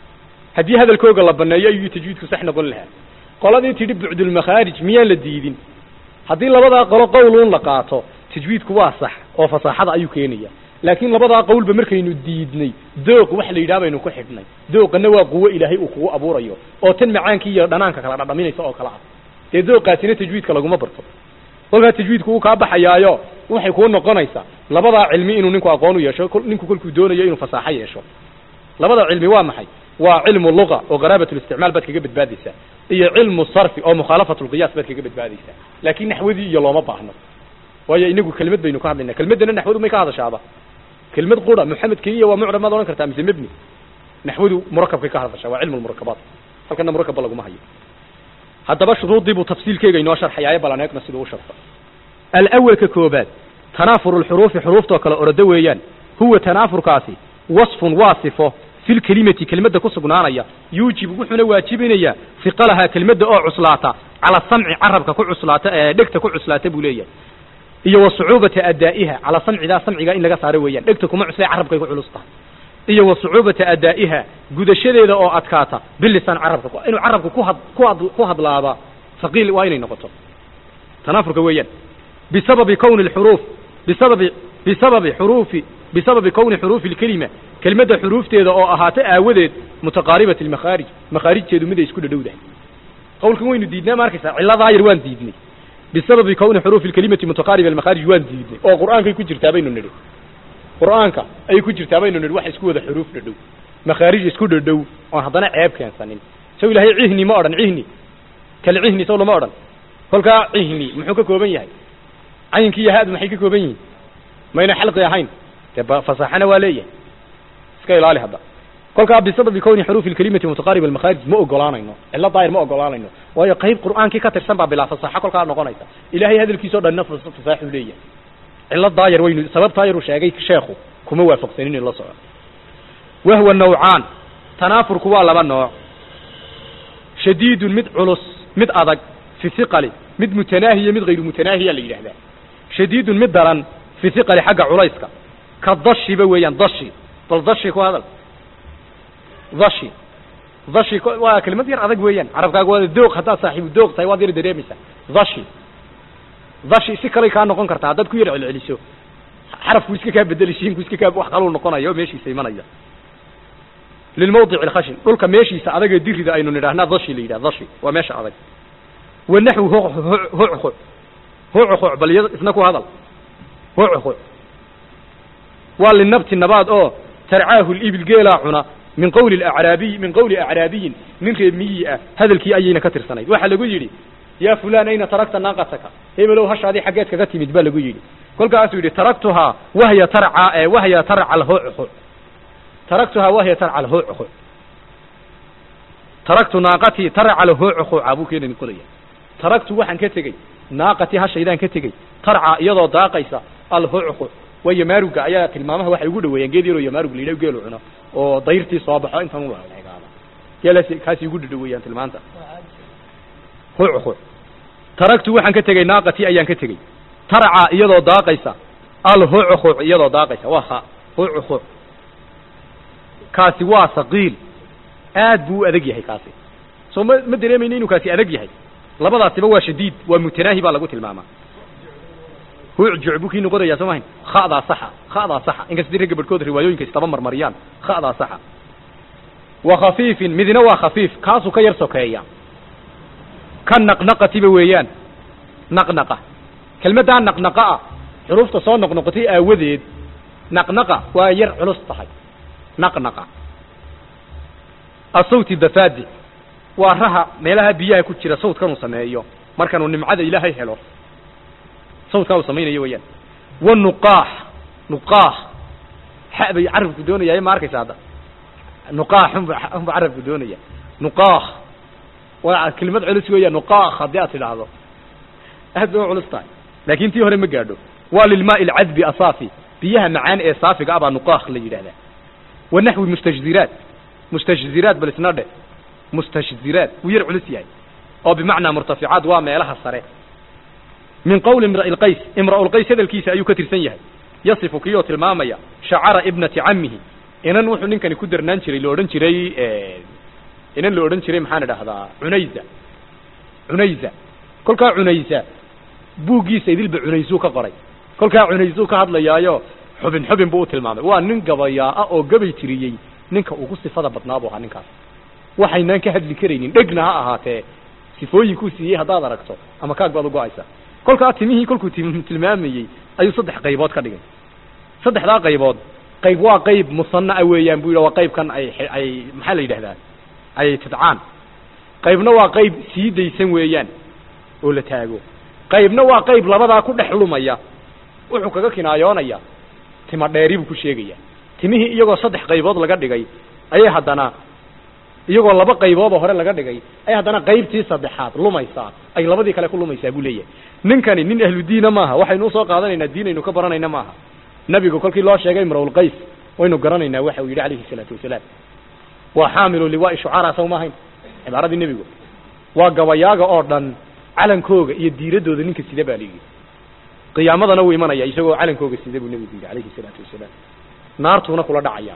haddii hadalkooga la baneeyo ayuu tajwiidku sax noqon lahaa qoladii tidhi bucdulmakhaarij miyaan la diidin haddii labadaa qolo qowluun la qaato tajwiidku waa sax oo fasaaxada ayuu keenaya laakiin labadaa qowlba markaynu diidnay dooq wax la yidhaha baynu ku xidhnay dooqana waa quwo ilaahay uu kugu abuurayo oo tan macaankii iyo dhanaanka kala dhadhaminaysa oo kala ah dee dooqaasina tajwiidka laguma barto kolkaa tajwiidku uu kaa baxayaayo waxay kuu noqonaysaa labadaa cilmi inuu ninku aqoon u yeesho kol- ninku kolkuu doonayo inuu fasaaxo yeesho labada cilmi waa maxay waa cilmu luga oo gharaabat listicmaal baad kaga badbaadaysaa iyo cilmu sarfi oo mukhaalafat lqiyaas baad kaga badbaadaysaa laakiin naxwadii iyo looma baahno waayo inagu kelmad baynu ka hadlaynaa kelmaddana naxwadu may ka hadashaaba kelmad qura muxamed keliya waa mucrab maad odhan kartaa mise mebni naxwadu murakabkay ka hadashaa waa cilmu lmurakabaat halkana murakabba laguma hayo haddaba shuruuddii buu tafsiilkeega inoo sharxayaayo balan eegna siduu u sharxo alawalka koobaad tanaafuru lxuruufi xuruuftoo kale orado weeyaan huwa tanaafurkaasi wasfun waa sifo fi lkelimati kelmadda ku sugnaanaya yuujibu wuxuuna waajibinayaa fiqalahaa kelmadda oo cuslaata cala samci carabka ku cuslaata ee dhegta ku cuslaata buu leeyahay iyo wa sucuubata adaa'iha cala samcidaa samcigaa in laga saaro weeyaan dhegta kuma cuslee carabkay ku culus tahay iyo wa sucuubata adaa'iha gudashadeeda oo adkaata bilisaan carabka ku- inuu carabka ku had ku had ku hadlaaba faqiil waa inay noqoto tanaafurka weeyaan bisababi kowni alxuruuf bisababi bisababi xuruufi bisababi kowni xuruufi alkelima kelmadda xuruufteeda oo ahaata aawadeed mutaqaaribati almakhaarij makhaarijteedu mid ay isku dhadhowdahay qowlkan waynu diidnaa ma arkaysaa cilladaa yar waan diidnay bisababi kowni xuruufi alkelimati mutaqaariba almakhaarij waan diidnay oo qur'aankay ku jirtaa baynu nidhi qur'aanka ayay ku jirtaa baynu nidhi wax isku wada xuruuf dhadhow makhaarij isku dhadhow oon haddana ceeb keensanin sow ilaahay cihni ma odhan cihni kal cihni sow lama odhan kolkaa cihni muxuu ka kooban yahay caynkii iyo haadu maxay ka kooban yihiin mayna xalqi ahayn dee ba- fasaaxana waa leeyahay iska ilaali hadda kolkaa bisababi kowni xuruufi alkelimati mutaqaariba almakhaarij ma ogolaanayno cilo daahir ma ogolaanayno waayo qayb qur'aankii ka tirsan baa bilaa fasaaxo kolkaa noqonaysa ilaahay hadalkiisao dhanna fas- fasaaxuu leeyahay cilo daayar waynu sababtaa yaruu sheegay sheekhu kuma waafaqsanin in la soco wahwa nawcaan tanaafurku waa laba nooc shadiidun mid culus mid adag fi hiqali mid mutanaahiya mid hayru mutanaahiya la yidhahdaa shadiidun mid daran fi hiqali xagga culayska ka dashiba weeyaan dashi bal dashi ku hadal dashi dashi ko- waa kelimad yar adag weeyaan carabkaaga waa doog haddaad saaxiibu doog tahay waad yar dareemaysaa dashi dashi si kaley kaa noqon kartaa haddaad ku yar celceliso xarafku iska kaa bedeli shiinku iska kaa wax kaluu noqonaya oo meeshiisa imanaya lilmawdici alkhashin dhulka meeshiisa adagee dirida aynu nidhahnaa dashi la yidhah dashi waa meesha adag wanaxwu huchu huchu bal iya- isna ku hadal huchu waa linabti nabaad oo tarcaahu libil geelaa cuna min qawli acraabiy min qawli acraabiyin nin reemiyi ah hadalkii ayayna ka tirsanayd waxaa lagu yidhi yaa fulaan ayna tarakta naaqataka hebelow hashaadii xaggeed kaga timid baa lagu yidhi kolkaasuu yidhi taraktuhaa wahya tarca ee wahya tarca alhuchu taraktuhaa wahya tarca alhuchu taraktu naaqatii tarca alhuchu buu keenani qoraya taraktu waxaan ka tegey naaqatii hashaydaan ka tegey tarca iyadoo daaqaysa alhuchu waa yamaaruga ayaa tilmaamaha waxay ugu dhaweeyaan geed yaroo yamaarug la yidhaho geelu cuno oo dayrtii soo baxo intan u leegaada geelaasi kaasi ugu dhaweeyaan tilmaanta huchu taraktu waxaan ka tegey naaqatii ayaan ka tegey tarca iyadoo daaqaysa alhuchu iyadoo daaqaysa waa ha huchu kaasi waa saqiil aad buu u adag yahay kaasi soo ma ma dareemayno inuu kaasi adag yahay labadaasiba waa shadiid waa mutanaahi baa lagu tilmaamaa huucjuc buu kii noqonayaa soo mahayn khadaa saxa khadaa saxa inkastay ragga barhkood riwaayooyinka istaba marmariyaan khadaa saxa wa khafiifin midna waa khafiif kaasuu ka yar sokeeya ka naqnaqatiba weeyaan naqnaqa kelmaddaa naqnaqa ah xuruufta soo noqnoqotay aawadeed naqnaqa waa yar culus tahay naqnaqa asawti dafaadi waa raha meelaha biyaha ku jira sawdkanuu sameeyo markanuu nimcada ilaahay helo sawdkaa uu samaynayo weeyaan wa nuqaax nuqaax xa bay carabku doonaya ma arkaysa hadda nuqaax unba unba carabku doonaya nuqaax waa kelimad culus weeyaan nuqaax haddii aad tidhaahdo aad bay u culus tahay laakin tii hore ma gaadho waa lilmaai alcadbi asaafi biyaha macaan ee saafiga ah baa nuqaakh la yidhahdaa wa naxwi mustajziraat mustajziraat bal isna dheh mustashziraat wuu yar culus yahay oo bimacnaa murtaficaat waa meelaha sare min qowli imra'i lqays imra'ulqays hadalkiisa ayuu ka tirsan yahay yasifu kii oo tilmaamaya shacara ibnati cammihi inan wuxuu ninkani ku darnaan jiray la odhan jiray inan la odhan jiray maxaan idhahdaa cunayza cunayza kolkaa cunayza buuggiisa idilba cunaysuu ka qoray kolkaa cunaysuu ka hadlayaayo xubin xubin buu u tilmaamay waa nin gabayaa ah oo gabay tiriyey ninka ugu sifada badnaa buu ahaa ninkaas waxaynaan ka hadli karaynin dhegna ha ahaatee sifooyinkuu siiyey haddaad aragto ama kaag baad u go-aysa kolkaa timihii kolkuu tim tilmaamayey ayuu saddex qaybood ka dhigay saddexdaa qaybood qayb waa qayb musanaa weeyaan buu yidhi waa qaybkan ay ay maxaa la yidhahdaa ay tidcaan qaybna waa qayb sii daysan weeyaan oo la taago qaybna waa qayb labadaa ku dhex lumaya wuxuu kaga kinaayoonaya tima dheeri buu ku sheegaya timihii iyagoo saddex qaybood laga dhigay ayay haddana iyagoo laba qayboodoo hore laga dhigay ay haddana qaybtii saddexaad lumaysaa ay labadii kale ku lumaysaa buu leeyahay ninkani nin ahlu diina maaha waxaynu usoo qaadanaynaa diinaynu ka baranayna maaha nabigu kolkii loo sheegay imrawlqays waynu garanaynaa waxa uu yidhi calayhi salaatu wasalaam waa xaamilu liwaai shucaraa saw maahayn cibaaradii nebigu waa gabayaaga oo dhan calankooga iyo diiradooda ninka sida baa layidhi qiyaamadana wuu imanaya isagoo calankooga sida buu nebigu yidhi calayhi salaatu wasalaam naartuuna kula dhacaya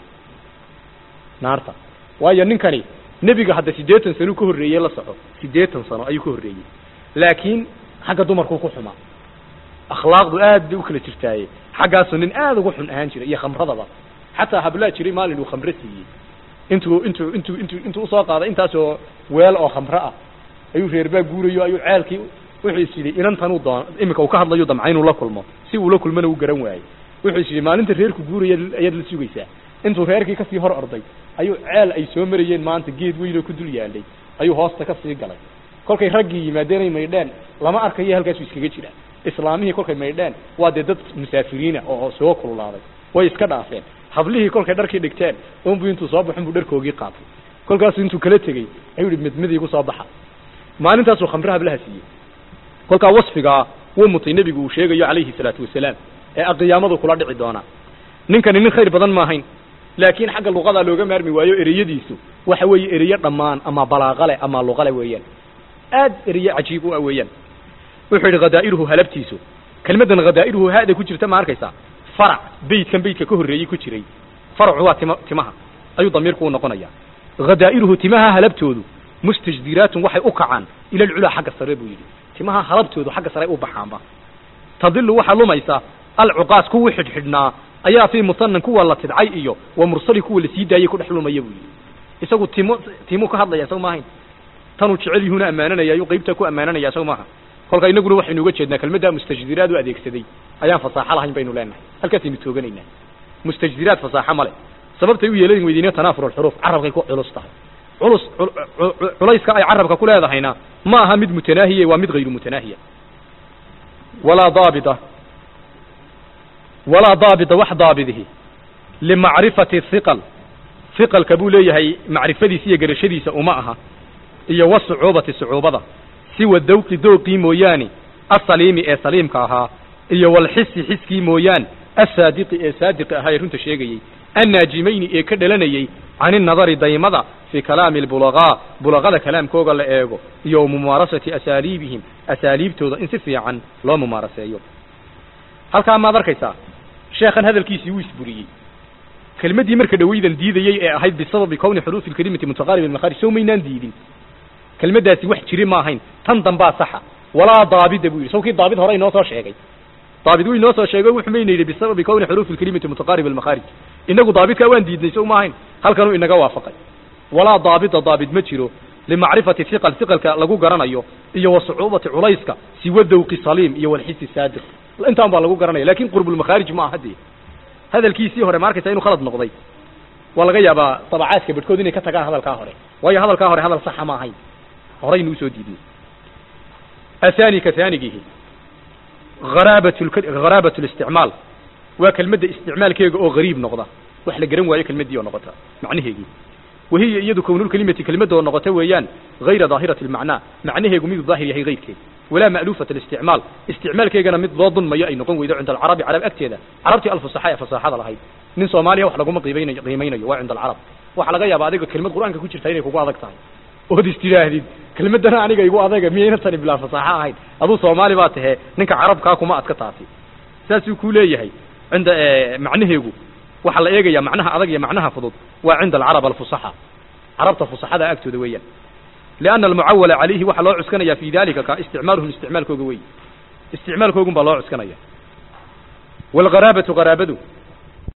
naarta waayo ninkani nebiga hadda siddeetan sano ka horreeyey la soco siddeetan sano ayuu ka horreeyey laakiin xagga dumarkuu ku xumaa akhlaaqdu aad bay u kala jirtaaye xaggaasuu nin aad ugu xun ahaan jiray iyo khamradaba xataa hablaa jiray maalin uu khamre siiyey intuu intuu intuu intuu intuu usoo qaaday intaasoo weel oo khamre ah ayuu reerbaa guurayo ayuu ceelkii wuxuu is yidhi inantanuu doon iminka uu ka hadlayo damca inuu la kulmo si uu la kulmana uu garan waayey wuxuu is yidhi maalinta reerku guuraya ayaad la sugaysaa intuu reerkii kasii hor orday ayuu ceel ay soo marayeen maanta geed weyn oo ku dul yaalay ayuu hoosta ka sii galay kolkay raggii yimaadeen ay maydheen lama arkayo halkaasuu iskaga jiraa islaamihii kolkay maydheen waa dee dad musaafiriina oo soo kululaaday way iska dhaafeen hablihii kolkay dharkii dhigteen unbu intuu soo baxun buu dharkoogii qaatay kolkaasuu intuu kala tegey ayuu yihi midmid igu soo baxa maalintaasuu khamre hablaha siiyey kolkaa wasfigaa wuu mutay nebigu uu sheegayo calayhi salaatu wasalaam ee aqiyaamadu kula dhici doonaa ninkani nin khayr badan maahayn laakiin xagga luqadaa looga maarmi waayo ereyadiisu waxa weeye ereyo dhammaan ama balaaqale ama luqale weeyaan aad ereyo cajiib u ah weeyaan wuxuu yidhi khadaa'iruhu halabtiisu kelmaddan khadaa'iruhu haada ku jirta ma arkaysaa farac beydkan beydka ka horreeyey ku jiray faracu waa tima timaha ayuu damiirku u noqonaya khadaa'iruhu timaha halabtoodu mustajdiraatun waxay u kacaan ila alculaa xagga sare buu yidhi timaha halabtoodu xagga sare u baxaanba tadilu waxaa lumaysa alcuqaas kuwii xidhxidhnaa ayaa fii musanan kuwa la tidcay iyo wa mursali kuwa lasii daayey ku dhex lumaya buu yidhi isagu timo timuu ka hadlaya isaga maahayn tanuu jecel yuhuna ammaananaya ayuu qaybtaa ku ammaananaya isaga maaha kolka inaguna waxaynu uga jeednaa kelmaddaa mustajdiraad u adeegsaday ayaan fasaaxo lahayn baynu leenahay halkaasaynu tooganaynaa mustajdiraad fasaaxo male sababtay u yeelan weydiine tanaafur alxuruuf carabkay ku culus tahay culus culayska ay carabka ku leedahayna ma aha mid mutanaahiye waa mid hayru mutanaahiya walaa daabita walaa daabita wax daabidihi limacrifati hiqal hiqalka buu leeyahay macrifadiisa iyo garashadiisa uma aha iyo wasucuubati sucuubada siwa dawqi dooqii mooyaane asaliimi ee saliimka ahaa iyo walxisi xiskii mooyaan asaadiqi ee saadiqi ahaa ee runta sheegayey annaajimayni ee ka dhalanayey can innadari daymada fii kalaami albulagaa bulaqada kalaamkooga la eego iyo mumaarasati asaaliibihim asaaliibtooda in si fiican loo mumaaraseeyo halkaa maad arkaysaa sheekhan hadalkiisii wuu isburiyey kelmaddii marka dhawaydan diidayey ee ahayd bisababi kowni xuruufi lkelimati mutaqaarib almakhaarij sow maynaan diidin kelmaddaasi wax jiri ma ahayn tan dambaa saxa walaa daabida buu yidhi sawkii daabid hore inoo soo sheegay daabid wuu inoo soo sheegay wuxuu mayna yidhi bisababi kowni xuruufi lkelimati mutaqaarib almakhaarij inagu daabidkaa waan diidnay so ma ahayn halkanuu inaga waafaqay walaa daabida daabid ma jiro limacrifati hiqal hiqalka lagu garanayo iyo wa sucuubati culayska siwa dawqi saliim iyo walxisi saadiq intaan baa lagu garanaya lakin qurbulmakhaarij ma aha dee hadalkiisii hore ma arkaysa inuu khalad noqday waa laga yaabaa dabacaadka bedhkood inay ka tagaan hadalkaa hore waayo hadalkaa hore hadal saxa ma ahayn horaynu usoo diidnay athani ka haanigihi haraabat haraabat listicmaal waa kelmadda isticmaalkeega oo gariib noqda wax la garan waayo kelmaddii oo noqota macnaheegii wahiya iyadu kownulkelimati kelmadda oo noqota weeyaan hayra daahirati lmacnaa macnaheegu miduu daahir yahay hayrkeed walaa ma'luufat alisticmaal isticmaalkeegana mid loo dunmayo ay noqon weydo cinda alcarabi carab agteeda carabtii alfusaxa ee fasaaxada lahayd nin soomaaliya wax laguma qiimaynayo qiimaynayo waa cinda alcarab waxaa laga yaaba adiga kelmad qur-aanka ku jirta inay kugu adag tahay ood istidhaahdid kelmaddana aniga igu adaga miyayna tani bilaa fasaaxo ahayn aduu soomaali baa tahee ninka carabkaa kuma adka taasi saasuu ku leeyahay cinda macnaheegu waxaa la eegaya macnaha adag iyo macnaha fudud waa cinda alcarab alfusaxa carabta fusaxada agtooda weeyaan lianna almucawala calayhi waxaa loo cuskanaya fi dalika ka isticmaaluhum isticmaalkooga wey isticmaalkoogun baa loo cuskanaya walgharaabatu haraabadu